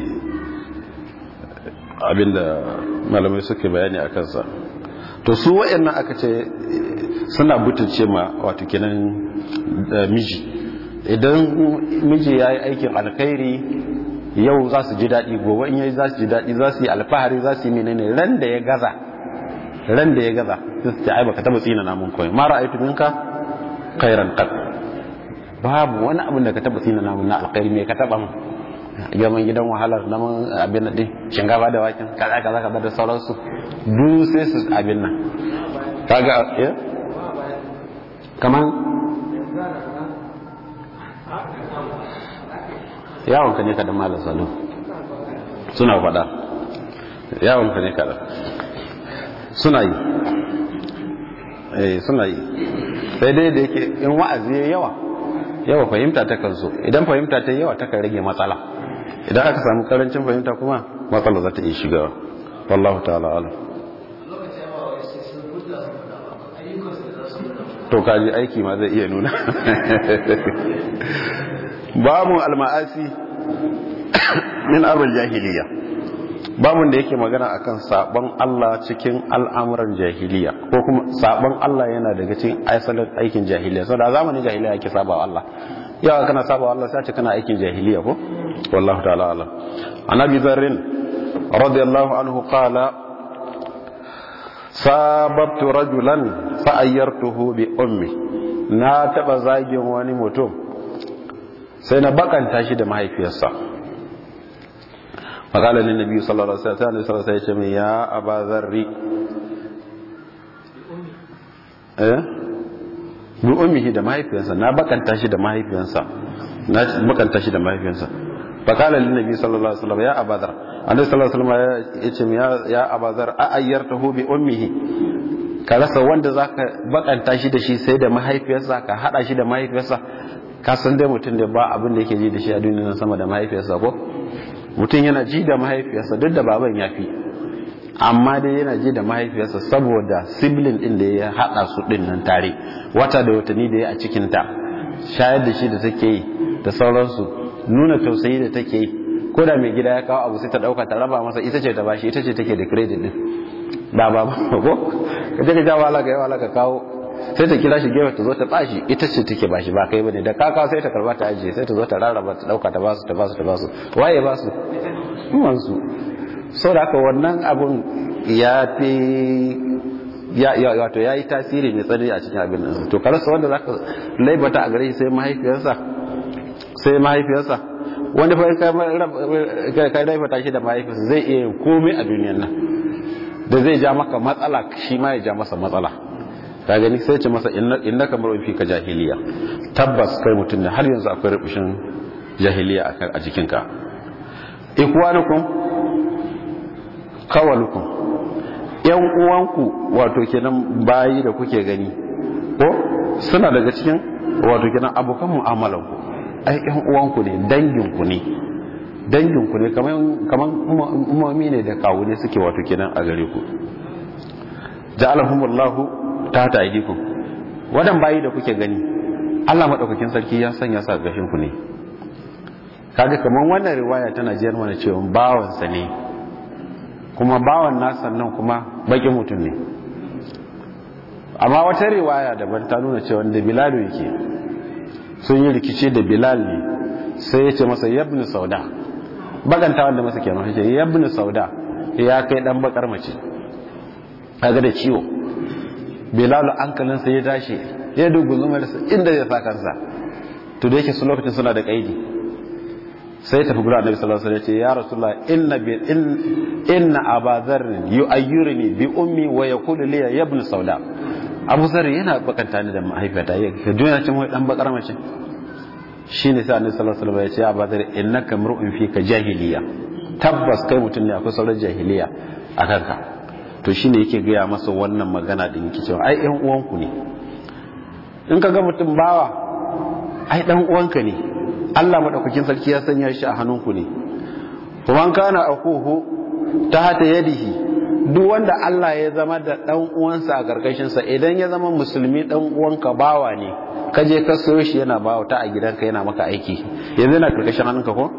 [SPEAKER 1] abin da malamai suke bayani a kansa to su wayannan aka ce suna butulce ma wato kenan miji idan miji ya yi aikin alkhairi yau za su ji daɗi gobe in yayi za su ji daɗi za su yi alfahari za su yi menene ran da ya gaza ran da ya gaza sai su ce ai baka taba tsina namun koyi ma ra'aytu minka khairan qad babu wani abin da ka taba tsina namun na alkhairi me ka taba mun gaman gidan wahalar na mun abin nan din shinkafa da waken kaza kaza kaza da sauransu duk sai su abin nan kaga eh kaman yawon ka ne kadan malam salu suna faɗa yawon ka ne kadan suna yi eh suna yi sai dai da yake in wa'azi ya yawa yawa fahimta ta kan so idan fahimta ta yawa ta kan rage matsala idan aka samu karancin fahimta kuma matsala za ta iya shiga wallahu ta'ala alam to kaji aiki ma zai iya nuna babu alma'asi min abul jahiliya babun da yake magana akan sabon Allah cikin al'amuran jahiliya ko kuma sabon Allah yana daga cikin asalin aikin jahiliya saboda a zamanin jahiliya yake sabawa Allah yawa kana sabawa Allah sai kana aikin jahiliya ko wallahu ta'ala alam annabi zarrin radiyallahu anhu qala sababtu rajulan fa ayyartuhu bi ummi na taba zagin wani mutum sai na bakanta shi da mahaifiyarsa فقال للنبي صلى الله عليه وسلم يا أبا ذر eh bi ummihi da mahaifiyarsa na bakanta shi da mahaifiyarsa na bakanta shi da mahaifiyarsa fa qala lin nabi sallallahu alaihi wasallam ya abadar annabi sallallahu alaihi wasallam ya ce ya ya abadar a ayyartahu bi ummihi ka rasa wanda zaka bakanta shi da shi sai da mahaifiyarsa ka hada shi da mahaifiyarsa ka san dai mutum da ba abin da yake ji da shi a duniya sama da mahaifiyarsa ko mutum yana ji da mahaifiyarsa duk da baban ya fi amma dai yana ji da mahaifiyarsa saboda sibling din da ya haɗa su din nan tare wata da watanni da ya a cikinta shayar da shi da take yi da sauransu nuna tausayi da take yi ko da mai gida ya kawo abu sai ta ɗauka ta raba masa ita ce ta bashi ita ce take da credit din ba ba ba ko ka je ka ja wala ka yi wala ka kawo sai ta kira shi gefe ta zo ta bashi ita ce take bashi ba kai bane da kaka sai ta karba ta ajiye sai ta zo ta rarraba ta dauka ta basu ta basu ta basu waye basu kuma su so da haka wannan abun ya fi ya ya wato yayi tasiri mai tsanani a cikin abin nan to karasa wanda zaka laibata a gare shi sai mahaifiyarsa sai mahaifiyarsa wanda fa kai kai laibata shi da mahaifiyarsa zai iya yin komai a duniyar nan da zai ja maka matsala shi ma ya ja masa matsala ka gani sai ce masa inna kamar fi ka jahiliya tabbas kai mutum ne har yanzu akwai rubushin jahiliya a jikinka ikwanukum kawalukum yan uwanku wato kenan bayi da kuke gani ko suna daga cikin wato kenan abokan mu'amalan ku ai yan uwanku ne danginku ne danginku ne kaman kaman umomi ne da kawu ne suke wato kenan a gare ku ja'alahumullahu ta ta aidikum wadan bayi da kuke gani Allah madaukakin sarki ya sanya sa gashin ku ne kaga kaman wannan riwaya tana jiyar mana cewa bawan sa ne kuma bawan nasa nan kuma bakin mutum ne amma wata riwaya daban ta nuna cewa da Bilal yake sun yi rikici da Bilal ne sai ya ce masa yabni sauda baganta wanda masa kenan ya ce yabni sauda ya kai dan bakar mace kaga da ciwo bilalu hankalinsa ya tashi ya dugu zumarsa inda ya sa kansa to da yake su lokacin suna da kaidi sai tafi gura annabi sallallahu alaihi wasallam ya rasulullah inna bi inna aba dharr yu'ayyiruni bi ummi wa yaqulu li ya ibn sauda abu zar yana bakanta ni da mahaifiyata ya ka duniya cin wai dan bakar mace shine sai annabi sallallahu alaihi wasallam ya ce aba dharr innaka mar'un fika jahiliya tabbas kai mutum ne akwai sauran jahiliya a kanka to shi ne yake gaya masa wannan magana da yake cewa ai ɗan uwanku ne in ka ga mutum bawa ai ɗan uwanka ne Allah maɗaukakin sarki ya sanya shi a hannunku ne kuma an kana akuhu ta hata yadihi duk wanda Allah ya zama da dan uwansa a karkashin sa idan ya zama musulmi dan uwanka bawa ne ka je ka sayo shi yana bawa ta a gidanka yana maka aiki yanzu yana karkashin hannunka ko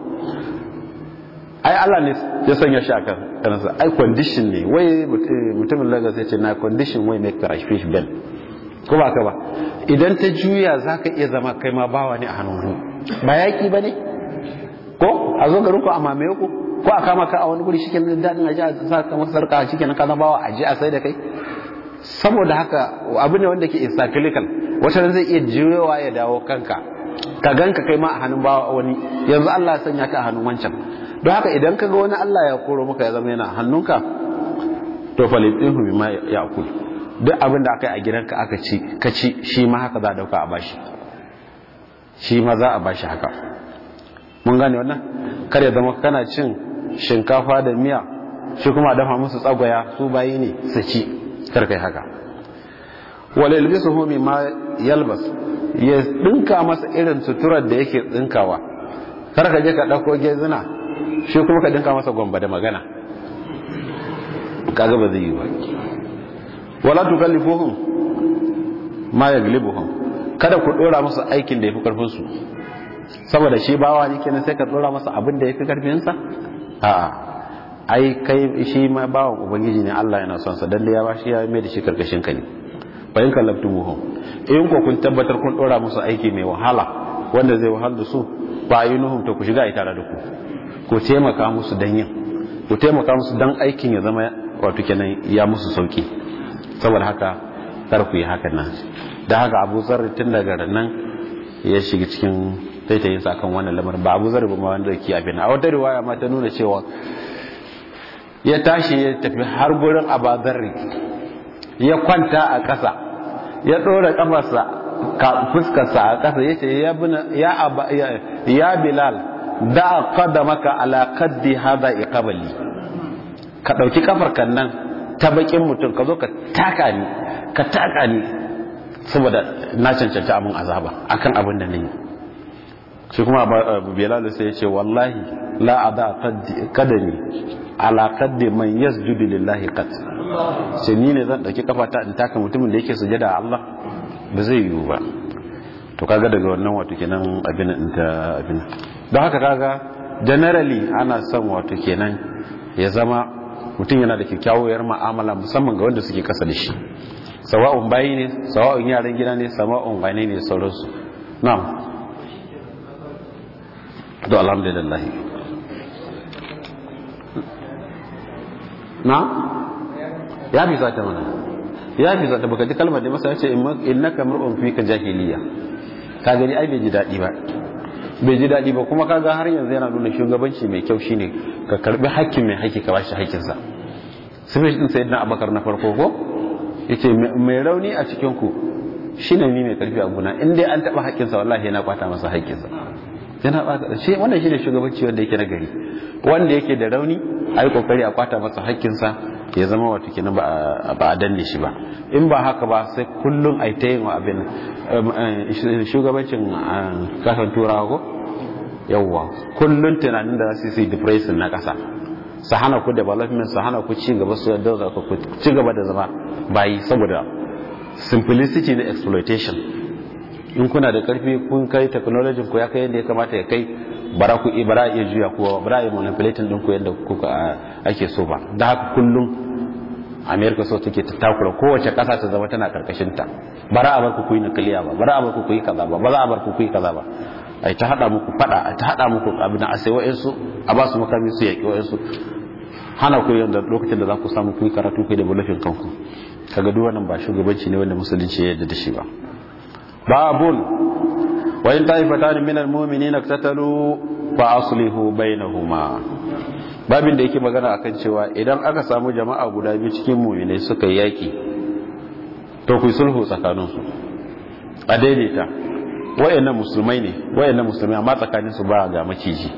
[SPEAKER 1] ai Allah ne ya sanya shi akan kansa ai condition ne wai mutumin Lagos ya ce na condition wai make crash fish bell ko ba ka ba idan ta juya zaka iya zama kai ma bawa ne a hannun wani ba yaki ba ne ko a zo garin ku a mamaye ku ko a kama ka a wani guri shike daɗin aji a sa ka masa sarka shike na kana bawa aji a sai da kai saboda haka abu ne wanda ke encyclical wata zai iya juyowa ya dawo kanka ka ganka kai ma a hannun bawa wani yanzu Allah ya sanya ka a hannun wancan don haka idan ka ga wani Allah ya koro maka ya zama yana hannunka to falitinhu bima ya'kul duk abin da aka yi a gidanka aka ci ka ci shi ma haka za a dauka a bashi shi ma za a bashi haka mun gane wannan kar ya zama kana cin shinkafa da miya shi kuma dafa musu tsagwaya su bayi ne su ci kar kai haka wal yalbisuhu mimma yalbas ya dinka masa irin suturar da yake dinkawa kar ka je ka dauko gezina shi kuma ka dinka masa gomba da magana kaga ba zai yi ba wala tukallifuhum ma yaglibuhum kada ku dora musu aikin da yafi karfin su saboda shi bawa ne kenan sai ka dora masa abin da yafi karfin sa a'a ai kai shi ma bawan ubangiji ne Allah yana son sa dan da ya bashi ya mai da shi karkashin ka ne fa in kallaftumuhum in ko kun tabbatar kun dora musu aiki mai wahala wanda zai wahal da su ba yunuhum to ku shiga ai tare da ku ku taimaka musu dan yin ku taimaka musu dan aikin ya zama wato kenan ya musu sauki saboda haka kar ku yi hakan nan da haka Abu Zar tun daga nan ya shiga cikin taitayin sa kan wannan lamarin ba Abu Zar ba ma wanda yake abin a wata riwaya ma ta nuna cewa ya tashi ya tafi har gurin Abu Zar ya kwanta a ƙasa ya ɗora ƙafarsa fuskarsa a ƙasa ya ce ya bilal da kada maka ala kaddi hada iqabali ka ɗauki ƙafar kan nan ta bakin mutum ka zo ka taka ni ka taka ni saboda na cancanta abin azaba akan abin da na yi shi kuma bilal sai ya ce wallahi la ada kadani ala kaddi man yasjudu lillahi qad sai ni ne zan dauki kafata in taka mutumin da yake sujada a Allah ba zai yiwu ba to kaga daga wannan wato kenan abin din ta abin don haka kaga generally ana son wato kenan ya zama mutum yana da kyakkyawar mu'amala musamman ga wanda suke kasa da shi sawa'un bayi ne sawa'un yaran gida ne sawa'un wane ne sauransu na'am to alhamdulillah na ya fi zata mana ya fi zata baka ji kalmar da masa ya ce innaka mar'un fi ka jahiliya ka gani ai bai ji daɗi ba bai ji daɗi ba kuma kaga har yanzu yana nuna shugabanci mai kyau shine ka karbi hakkin mai haƙƙi ka bashi haƙƙinsa sai din sayyidina abakar na farko ko yace mai rauni a cikin ku shine ni mai karfi a guna in dai an taba haƙƙinsa wallahi yana kwata masa haƙƙinsa yana ba shi wannan shine shugabanci wanda yake na gari wanda yake da rauni a yi kokari a kwata masa haƙƙinsa ya zama wato kenan ba a danne shi ba in ba haka ba sai kullum a ta yin abin shugabancin kasan turawa ko yawwa kullum tunanin da za su yi depression na ƙasa su hana ku development su hana ku ci gaba su yadda ku ci gaba da zama bayi saboda simplicity na exploitation in kuna da karfi kun kai technology ku ya kai yadda ya kamata ya kai bara ku bara iya juya ku bara iya manipulating din ku yadda kuka ake so ba da haka kullum america so take ta takura kowace kasa ta zama tana karkashin ta bara a bar ku kuyi nukiliya ba bara a bar ku kuyi kaza ba ba za a bar ku kuyi kaza ba ai ta hada muku fada ai ta hada muku abin a sai wa'ansu a ba su makami su yaki wa'ansu hana ku yanda lokacin da za ku samu kuyi karatu kai da bulafin kanku kaga duk wannan ba shugabanci ne wanda musulunci ya yarda da shi ba babun wa in ta'ifatan min almu'minina iktatalu fa aslihu bainahuma babin da yake magana akan cewa idan aka samu jama'a guda biyu cikin mu'minai suka yaki to ku sulhu tsakaninsu a daidaita wayannan musulmai ne wayannan musulmai amma tsakanin su ba ga maciji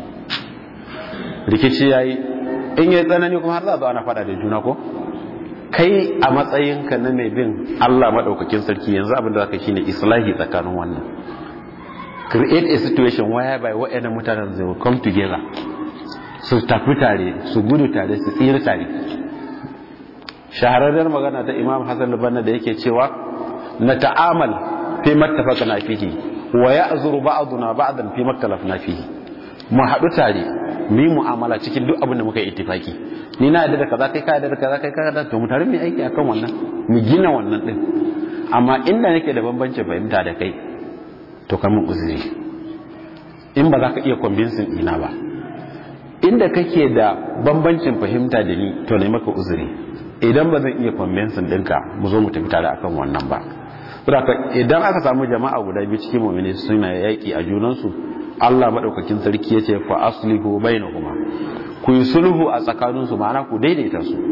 [SPEAKER 1] rikici yayi in yayi tsanani kuma har za zo ana fada da juna ko kai a matsayinka na mai bin Allah madaukakin sarki yanzu abin da zaka shine islahi tsakanin wannan create a situation whereby wayannan mutanen they will come together su tafi tare su gudu tare su tsira tare shahararren magana ta imam hassan lubanna da yake cewa na ta'amal fi mattafaqna fihi wa ya'zuru ba'duna ba'dan fi maktalafna fihi mu haɗu tare mu yi mu'amala cikin duk abin da muka yi ittifaki ni na yadda da kaza kai ka yadda da kaza kai ka yadda to mu tare mu aiki akan wannan mu gina wannan din amma inda nake da bambancin fahimta da kai to ka mun uzuri in ba za ka iya convincing ina ba inda kake da bambancin fahimta da ni to ne maka uzuri idan ba zan iya convincing ɗinka mu zo mu tafi tare akan wannan ba saboda idan aka samu jama'a guda biyu cikin mu'mini suna yaki a junansu Allah madaukakin sarki yace fa aslihu bainahuma ku yi sulhu a tsakaninsu ma'ana ku daidaita su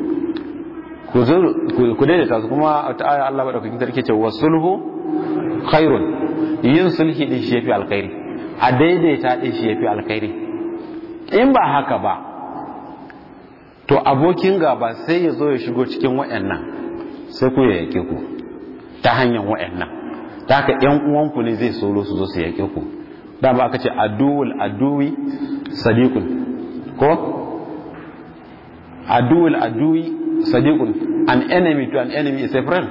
[SPEAKER 1] ku daidaita su kuma ta aya Allah madaukakin sarki yace wa sulhu khairun yin sulhi din shi yafi alkhairi a daidaita din shi yafi alkhairi in ba haka ba to abokin gaba sai ya zo ya shigo cikin wayannan sai ku ya yake ku ta hanyar wayannan ta haka yan uwanku ne zai solo su zo su yake ku dama aka ce aduwul aduwi sadiqun ko aduwul aduwi sadiqun an enemy to an enemy is a friend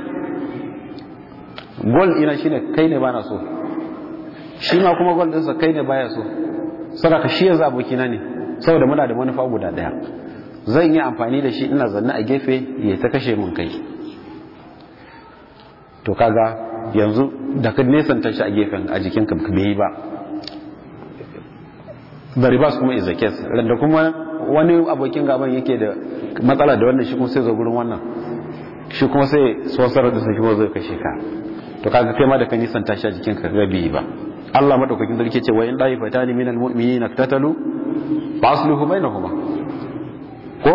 [SPEAKER 1] goal ina shine kai ne bana so shi ma kuma goal ɗinsa kai ne baya so saboda shi yanzu abokina ne saboda muna da manufa guda daya zan yi amfani da shi ina zanne a gefe ya ta kashe mun kai to kaga yanzu da ka nesanta shi a gefen a jikin ka bai yi ba the reverse kuma is a case da kuma wani abokin gaban yake da matsala da wannan shi kuma sai zo gurin wannan shi kuma sai sosar da su kuma zai kashe ka to kaga kai ma da ka nisanta shi a jikin ka ga bai ba Allah madaukakin sarki ce wa in dai fatani minal mu'minina tatalu fa asluhu bainahuma ko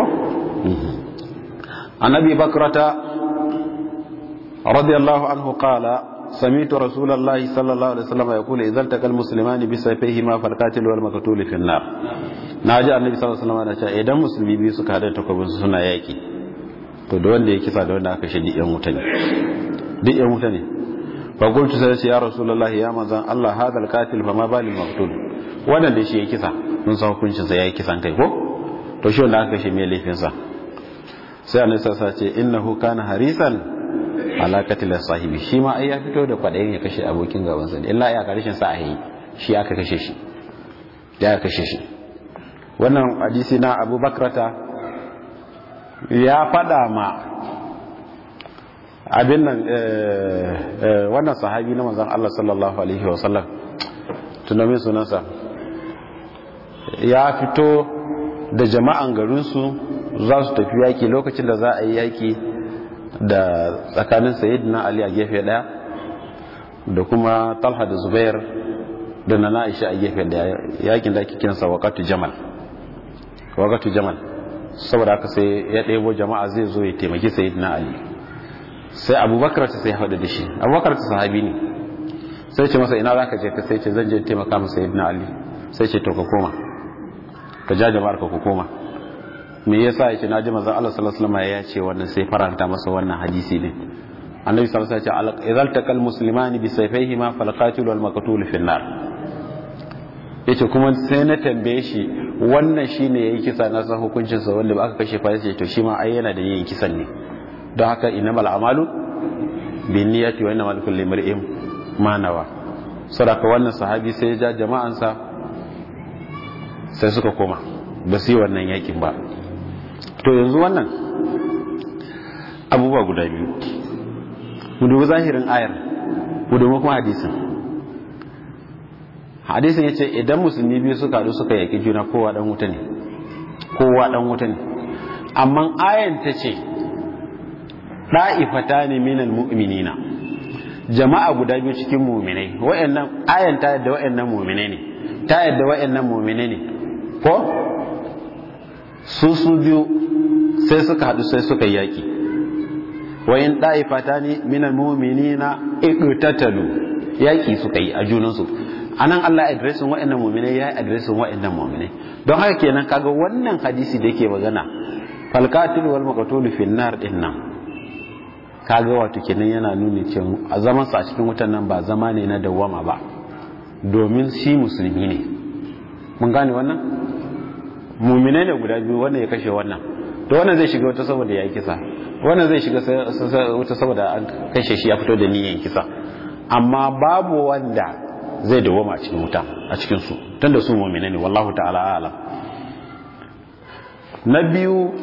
[SPEAKER 1] annabi bakrata radiyallahu anhu qala سمعت رسول الله صلى الله عليه وسلم يقول إذا التقى المسلمان بسيفيهما فالقاتل والمقتول في النار ناجي النبي صلى الله عليه وسلم yana cewa idan musulmi biyu suka hada takobin su suna yaki to da wanda ya kisa da wanda aka shi duk yan wuta ne duk yan wuta ne fa qultu sai ya rasulullahi ya manzan Allah hada alqatil fa ma balil maqtul wannan da shi ya kisa mun san hukuncin sa yayi kisan kai ko to shi wanda aka shi me laifin sa sai annabi sallallahu alaihi wasallam ce innahu kana harisan alakatil sahibi shi ma ai ya fito da kwadayin ya kashe abokin gaban sa illa ya karshen sa ai shi aka kashe shi ya kashe shi wannan hadisi na Abu Bakrata ya fada ma abin nan wannan sahabi na manzon Allah sallallahu alaihi wa sallam tunamin sunansa ya fito da jama'an garinsu za su tafi yaki lokacin da za a yi yaki da tsakanin sayyidina ali a gefe daya da kuma talha da zubair da na aisha a gefe daya yakin da ake kiransa waqatu jamal waqatu jamal saboda haka sai ya ɗebo jama'a zai zo ya taimaki sayyidina ali sai abubakar ta sai haɗu da shi abubakar ta sahabi ne sai ce masa ina za ka je ka sai ce zan je taimaka masa sayyidina ali sai ce to ka koma ka ja jama'ar ka ku koma me yasa yace naji manzon Allah sallallahu alaihi wasallam ya ce wannan sai faranta masa wannan hadisi ne annabi sallallahu alaihi wasallam ya ce idzal taqal muslimani bi sayfayhima fal qatil wal maqtul fi nar yace kuma sai na tambaye shi wannan shine yayi kisa na san hukuncin sa wanda ba aka kashe fa yace to shi ma ai yana da yin kisan ne don haka innamal a'malu binniyati wa innamal kulli imrin ma nawa sadaka wannan sahabi sai ya ja jama'ansa sai suka koma ba su yi wannan yakin ba to yanzu wannan abubuwa guda biyu mu dubi zahirin ayar mu dubi kuma hadisin hadisin ya ce idan musulmi biyu suka haɗu suka yaƙi juna kowa ɗan wuta ne kowa ɗan wuta ne amma ayan ta ce ɗa'ifata ne minal mu'minina jama'a guda biyu cikin muminai wa'annan ayan ta yadda wa'annan muminai ne ta yadda wa'annan muminai ne ko su su biyu sai suka haɗu sai suka yaki wayin ɗa'ifata ne minan mumini na iqtatalu yaki suka yi a junansu anan Allah adresin wa'annan mu'minai ya adresin wa'annan mu'minai don haka kenan kaga wannan hadisi da yake magana fal qatil wal maqtul fi nar din nan kaga wato kenan yana nuni cewa a zaman sa a cikin wutan nan ba zama ne na dawwama ba domin shi musulmi ne mun gane wannan mu'minai ne guda biyu wannan ya kashe wannan to wannan zai shiga wata saboda ya kisa wannan zai shiga wuta saboda an kashe shi ya fito da niyyar kisa amma babu wanda zai dawoma a cikin wuta a cikin su tunda su mu'mina ne wallahu ta'ala a'lam na biyu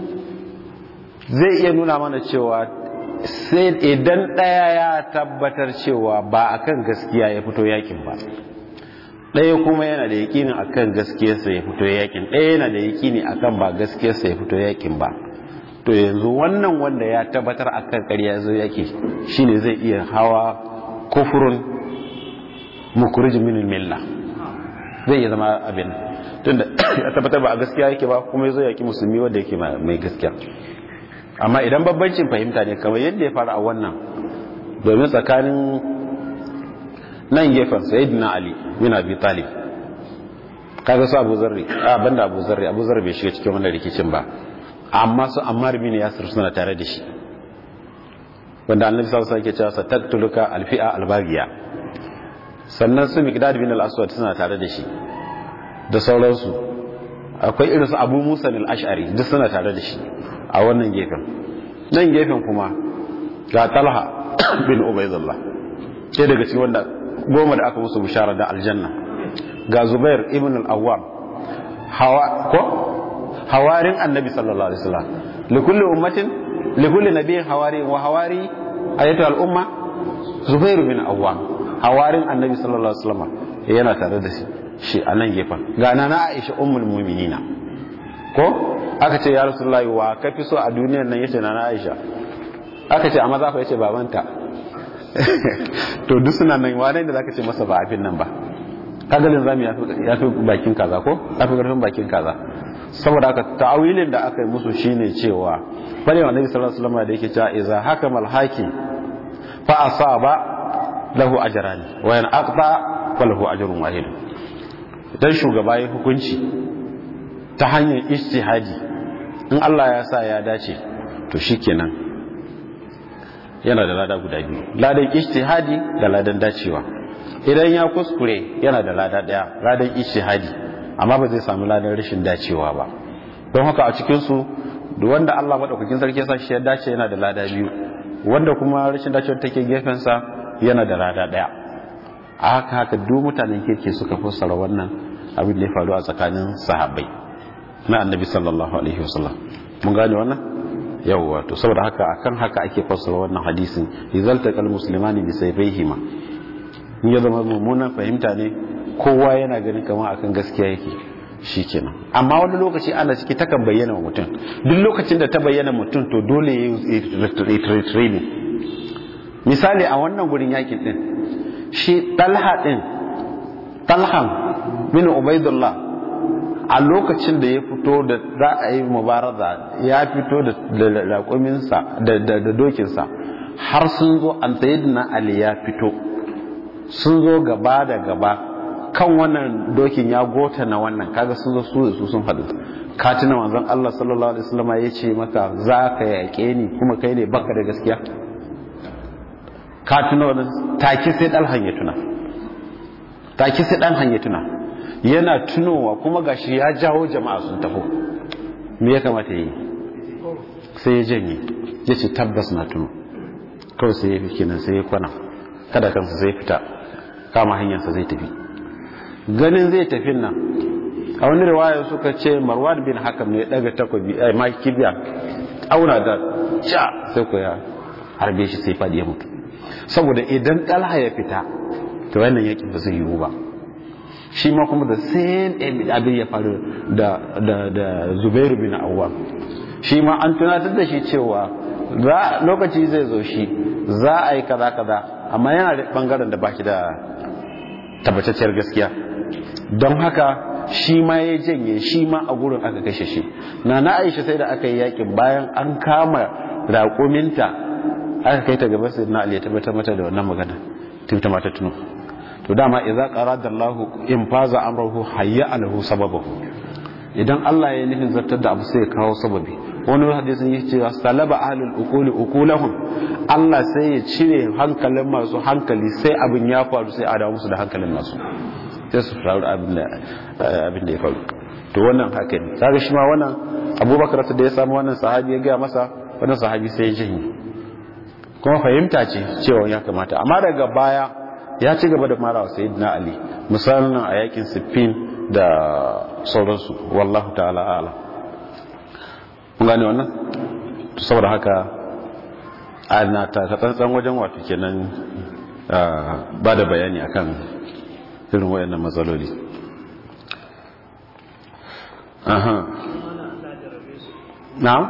[SPEAKER 1] zai iya nuna mana cewa sai idan ɗaya ya tabbatar cewa ba akan gaskiya ya fito yakin ba ɗaya kuma yana da yakinin akan gaskiyarsa ya fito yakin ɗaya yana da yakini akan ba gaskiyarsa ya fito yakin ba to yanzu wannan wanda ya tabbatar akan ƙarya zo yaki shine zai iya hawa kufurun mukurijin min milla zai iya zama abin tunda ya tabbatar ba a gaskiya yake ba kuma ya zo yaki musulmi wanda yake mai gaskiya amma idan babbancin fahimta ne kamar yadda ya fara a wannan domin tsakanin nan gefen sayyidina ali bin abi talib kaga su abu zarri a banda abu zarri abu zarri bai shiga cikin wannan rikicin ba amma su ammar bin yasir suna tare da shi wanda annabi sallallahu alaihi wasallam yake cewa sataktuluka alfi'a albagiya sannan su miqdad bin al-aswad suna tare da shi da sauransu akwai irin su abu musa al-ash'ari duk suna tare da shi a wannan gefen nan gefen kuma ga talha bin ubaidullah ke daga cikin wanda goma da aka musu bishara da aljanna ga zubair ibn al-awwam hawa ko hawarin annabi sallallahu alaihi wasallam likulli ummatin likulli nabiyyin hawari wa hawari ayatu al-umma zubair bin awwam hawarin annabi sallallahu alaihi wasallam yana tare da shi shi a nan gefen ga nana aisha ummul mu'minina ko aka ce ya rasulullahi wa ka fi so a duniyar nan yace na Aisha aka ce a maza fa yace babanta to duk suna nan wane da zaka ce masa ba afin nan ba kagalin zamu ya fi bakin kaza ko ya fi karfin bakin kaza saboda haka ta'awilin da aka yi musu shine cewa bane wa nabi sallallahu alaihi wasallam da yake cewa idza hakamal hakim fa asaba lahu ajrani wa yan aqta falahu ajrun wahid dan shugaba ya hukunci ta hanyar ijtihadi in Allah ya sa ya dace to shikenan yana da lada guda biyu ladan ijtihadi da ladan dacewa idan ya kuskure yana da lada daya ladan ijtihadi amma ba zai samu ladan rashin dacewa ba don haka a cikin su wanda Allah madaukakin sarki sa shi ya dace yana da lada biyu wanda kuma rashin dacewa take gefen sa yana da lada daya a haka haka duk mutanen kirki suka fassara wannan abin da ya faru a tsakanin sahabbai na annabi sallallahu alaihi wasallam mun gane wannan yawwa to saboda haka akan haka ake fassara wannan hadisin izalta kal muslimani bi sayfihima in ya zama mummunan fahimta ne kowa yana ganin kamar akan gaskiya yake shikenan amma wani lokaci ana ciki takan bayyana wa mutum duk lokacin da ta bayyana mutum to dole ya yi training misali a wannan gurin yakin din shi talha din talhan bin ubaidullah a lokacin da ya fito da za a yi mubaraza ya fito da raƙuminsa da dokinsa har sun zo an na ali ya fito sun zo gaba da gaba kan wannan dokin ya gota na wannan kaga sun zo su su sun haɗu katina wanzan Allah sallallahu alaihi wasallam ya ce maka za ka yaƙe ni kuma kai ne baka da gaskiya katina wannan take sai dalhan ya tuna take sai dan hanya tuna yana tunowa kuma gashi ya jawo jama'a sun taho me ya kamata yi sai ya janye ya ce tabbas na tuno kawai sai ya fi kenan sai ya kwana kada kansa zai fita kama hanyarsa zai tafi ganin zai tafi nan a wani riwaya suka ce marwan bin hakam ne daga takobi ai ma kibiya auna da ca sai ko ya harbe shi sai fadi ya mutu saboda idan talha ya fita to wannan yakin ba zai yiwu ba shi ma kuma da same abin ya faru da da zubairu bin awwam shi ma an tunatar da shi cewa za lokaci zai zo shi za a yi kaza kaza amma yana da bangaren da ba shi da tabbatacciyar gaskiya don haka shi ma ya janye shi ma a gurin aka kashe shi na na aisha sai da aka yi yakin bayan an kama raƙuminta aka kai ta gaba sai na ali ya tabbatar mata da wannan magana tun ta mata tuno to dama idza qarada Allah in faza amruhu hayya alahu sababahu idan Allah ya nufin zartar da abu sai ya kawo sababi wani hadisin yake cewa salaba ahlul uquli uqulahum Allah sai ya cire hankalin masu hankali sai abin ya faru sai a dawo musu da hankalin masu sai su faru abin da abin da ya faru to wannan haka ne kaga shi ma wannan Abubakar da ya samu wannan sahabi ya ga masa wani sahabi sai ya janye kuma fahimta ce cewa ya kamata amma daga baya ya ci gaba da mara wa sayyidina ali misalin a yakin siffin da sauransu wallahu ta'ala ala kun gane wannan saboda haka ana ta tsantsan wajen wato kenan ba da bayani akan irin wayannan matsaloli aha na'am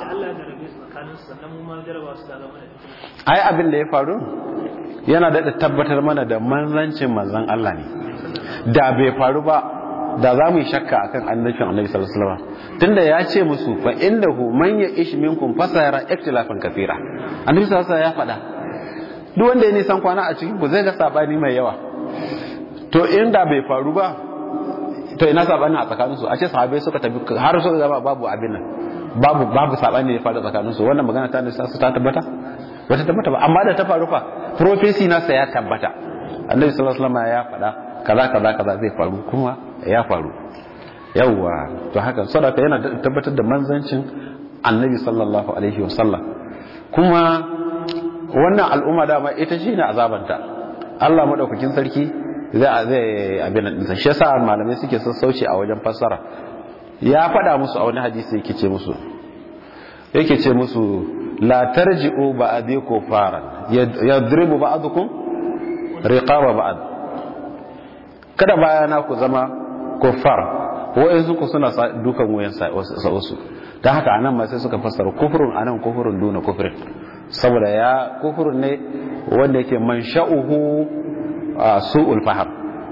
[SPEAKER 1] ai abin da ya faru yana da tabbatar mana da manzancin manzan Allah ne da bai faru ba da za mu yi shakka akan annabin annabi sallallahu alaihi wasallam tunda ya ce musu fa innahu man ya'ish minkum fasayara ikhtilafan kathira annabi sallallahu alaihi wasallam ya faɗa duk wanda ya nisan kwana a cikin ku zai ga sabani mai yawa to inda bai faru ba to ina sabani a tsakanin su a ce sahabbai suka tafi har suka gaba babu abin nan babu babu sabani ne faru tsakanin su wannan magana ta nisa su ta tabbata bata tabbata ba amma da ta faru fa prophecy nasa ya tabbata annabi sallallahu alaihi wasallam ya faɗa kaza kaza kaza zai faru kuma ya faru yawwa to haka sadaka yana tabbatar da manzancin annabi sallallahu alaihi wasallam kuma wannan al'umma dama ita shine azabanta Allah madaukakin sarki zai zai abin nan shi yasa malamai suke sassauci a wajen fassara ya faɗa musu a wani hadisi yake ce musu yake ce musu la tarji'u ba'di kufaran yadribu ba'dukum riqaba ba'd kada bayana ku zama kuffar wa'ansu ku suna dukan wuyan sa wasu dan haka anan ma sai suka fassara kufrun anan kufrun duna kufrin saboda ya kufrun ne wanda yake mansha'uhu su'ul faham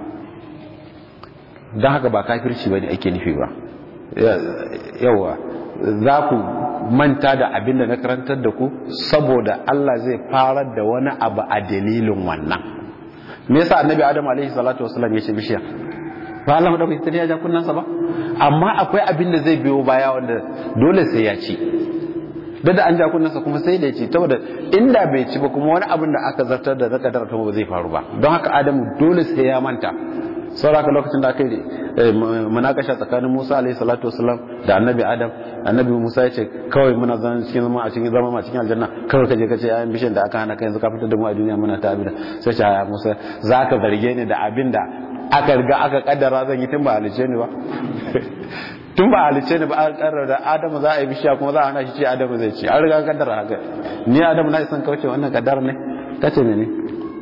[SPEAKER 1] dan haka ba kafirci bane ake nufi ba yawa za ku manta da abin da na karantar da ku saboda Allah zai farar da wani abu a dalilin wannan me yasa annabi adam alaihi salatu wasallam ya ce bishiya ba Allah da kai ya ja kunnansa ba amma akwai abin da zai biyo baya wanda dole sai ya ci da an ja kunnansa kuma sai da ya ci saboda inda bai ci ba kuma wani abin da aka zartar da zaka darata ba zai faru ba don haka adamu dole sai ya manta sauraka lokacin da aka yi munakasha tsakanin Musa alaihi salatu wasalam da annabi Adam annabi Musa ya ce kawai muna zama cikin zama a cikin zama a cikin aljanna kawai kaje kace ayan bishin da aka hana kai yanzu ka fitar da mu a duniya muna ta abida sai ce ya Musa zaka zarge ni da abin da aka riga aka kaddara zan yi tun ba halice ni ba tun ba halice ni ba an kaddara da Adamu za a yi bishiya kuma za a hana shi ce Adamu zai ci an riga kaddara haka ni Adamu na isan kauce wannan kaddara ne kace ne ne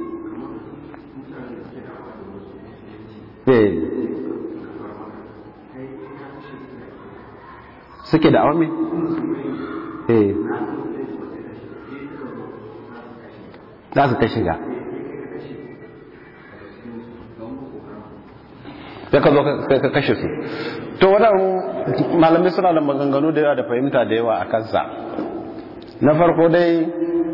[SPEAKER 1] suke da awami eh za su ta shiga ya ka zo ka kashe su to waɗannan malamai suna da maganganu da yawa da fahimta da yawa a kansa na farko dai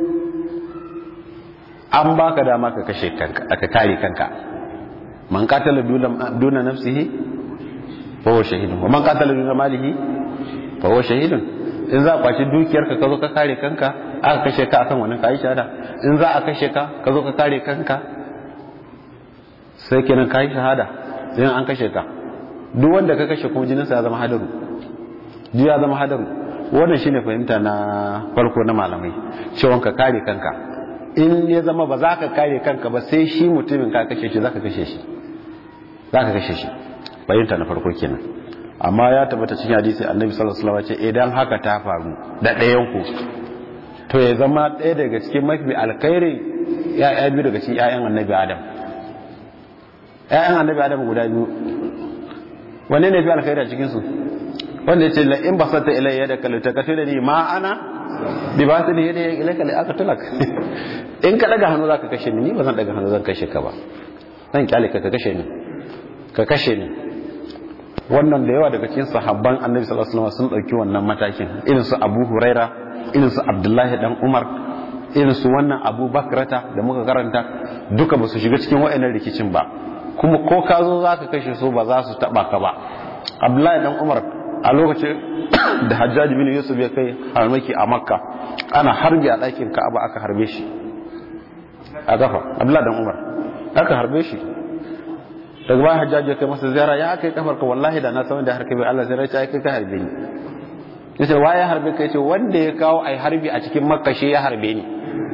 [SPEAKER 1] an baka dama ka kashe kanka aka kare kanka man qatala duna nafsihi fa huwa shahidun wa man qatala duna malihi fa huwa shahidun in za a kwaci dukiyar ka zo ka kare kanka aka kashe ka akan wannan kai shahada in za a kashe ka ka zo ka kare kanka sai kenan kai shahada sai an kashe ka duk wanda ka kashe kuma jininsa ya zama hadaru duk ya zama hadaru wannan shine fahimta na farko na malamai cewa ka kare kanka in ya zama ba za ka kare kanka ba sai shi mutumin ka kashe shi za ka kashe shi za ka kashe shi fahimta na farko kenan amma ya tabbata cikin hadisi annabi sallallahu alaihi wasallam ce idan haka ta faru da ɗayan ku to ya zama ɗaya daga cikin mafi alkhairi ya'ya biyu daga cikin ƴaƴan annabi adam ƴaƴan annabi adam guda biyu wanne ne fi alkhairi a cikin su wanda ya ce la in basata ilayya da kalita ka da ni ma ana bi ba su ne da ilayka la aka tulak in ka daga hannu zaka kashe ni ni ba zan daga hannu zan kashe ka ba zan kyale ka ka kashe ni ka kashe ni wannan da yawa daga cikin sahabban annabi sallallahu alaihi wasallam sun dauki wannan matakin irin su Abu Huraira irin su Abdullahi dan Umar irin su wannan Abu Bakrata da muka karanta duka ba su shiga cikin wa'annan rikicin ba kuma ko ka zo zaka kashe su ba za su taba ka ba Abdullahi dan Umar a lokacin da Hajjaj bin Yusuf ya kai harmaki a Makka ana harbi a ɗakin Ka'aba aka harbe shi a gafa Abdullahi dan Umar aka harbe shi daga bayan hajjaji ya kai masa ziyara ya kai kafar ka wallahi da na san da harka bai Allah zai race kai ka harbe ni yace waye harbe ka yace wanda ya kawo ai harbi a cikin makka shi ya harbe ni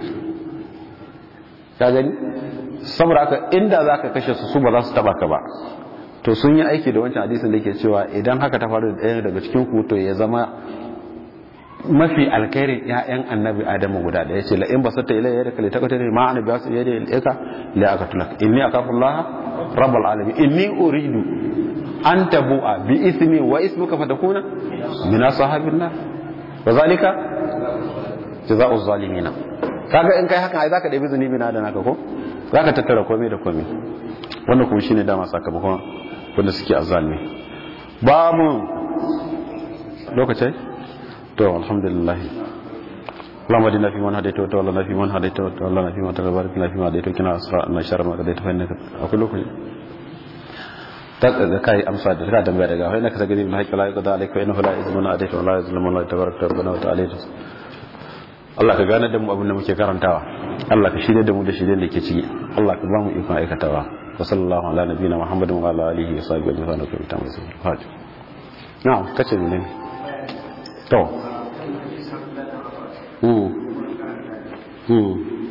[SPEAKER 1] ka gani saboda haka inda zaka kashe su su ba za su taba ka ba to sun yi aiki da wancan hadisin da ke cewa idan haka ta faru da ɗaya daga cikin ku to ya zama mafi alkhairin ƴaƴan annabi adamu guda ɗaya ce la in basatta ilayya yadaka li taqtani ma ana biyasu yadi ilayka la aqtulak inni akafullaha rabbul alamin inni uridu an tabu'a bi ismi wa ismuka fatakuna min ashabin nar wa zalika jazaa'u zalimina kaga in kai haka ai zaka ɗebi zunubi na da naka ko zaka tattara komai da komai wannan kuma shine dama sakamakon wanda suke azalmi babu lokacin to alhamdulillah اللهم اهدنا فيمن هديت وتولنا فيمن هديت وتولنا فيمن توليت وبارك لنا فيما هديت وقنا شر ما قضيت فانك اقول لكم da kai amsa da ka tambaya daga wai naka sagari bil haqqi la yaqda alayka wa innahu la yuzlimu adayka wa la yuzlimu la tabaraka rabbana wa ta'ala Allah ka gane da mu abin da muke karantawa Allah ka shirye da mu da shirye da ke ciki Allah ka ba mu ikon aikatawa wa sallallahu ala nabiyina muhammadin wa ala alihi wa sahbihi wa sallam ta musu fati na'am kace ne to hmm hmm